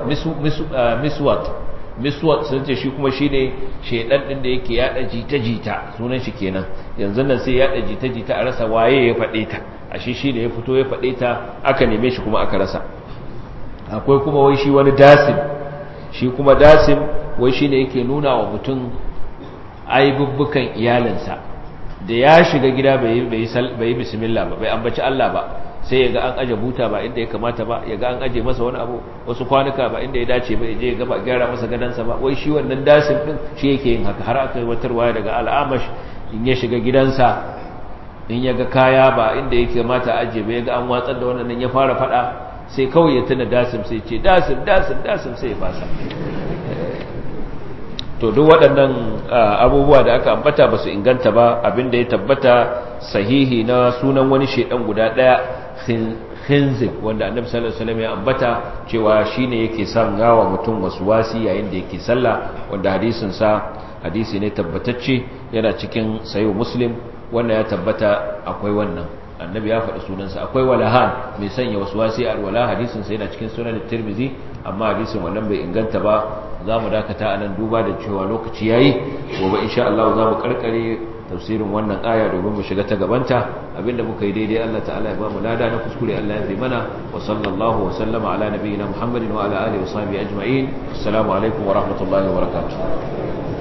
miswat miswat sun ce shi kuma shine shedan din da yake yada jita-jita sunan shi kenan yanzu nan sai yada jita-jita a rasa waye ya fade ta ashe shine ya fito ya fade ta aka neme shi kuma aka rasa akwai kuma wai shi wani dasim shi kuma dasim wai shine yake nuna wa mutum aibubbukan iyalinsa da ya shiga gida bai yi bismillah ba bai ambaci Allah ba sai ya ga an aje buta ba inda ya kamata ba ya ga an aje masa wani abu wasu kwanuka ba inda ya dace ba ya je ya gaba gyara masa gadansa ba wai shi wannan dasin din shi yake yin haka har aka yi watar waya daga al'amash in ya shiga gidansa in ya ga kaya ba inda ya kamata a aje ba ya ga an watsar da wannan ya fara fada sai kawai ya tuna dasim sai ce dasim dasim dasim sai ya fasa to duk waɗannan abubuwa da aka ambata ba su inganta ba abinda ya tabbata sahihi na sunan wani shedan guda ɗaya khinzib wanda annabi sallallahu alaihi wasallam ya ambata cewa shine yake son gawa mutum wasi yayin da yake sallah wanda hadisin sa hadisi ne tabbatacce yana cikin sayo muslim wanda ya tabbata akwai wannan annabi ya faɗi sunansa akwai walahan mai sanya wasi a alwala hadisin sa yana cikin sunan tirmizi amma hadisin wannan bai inganta ba za mu dakata a nan duba da cewa lokaci yayi gobe insha Allah za mu karkare tafsirin wannan aya domin mu shiga ta gabanta abinda muka yi daidai Allah ta'ala ya ba mu lada na kuskure Allah ya fi mana wa sallallahu wa sallama ala nabiyyina Muhammadin wa ala alihi wa sahbihi ajma'in assalamu alaikum wa rahmatullahi wa barakatuh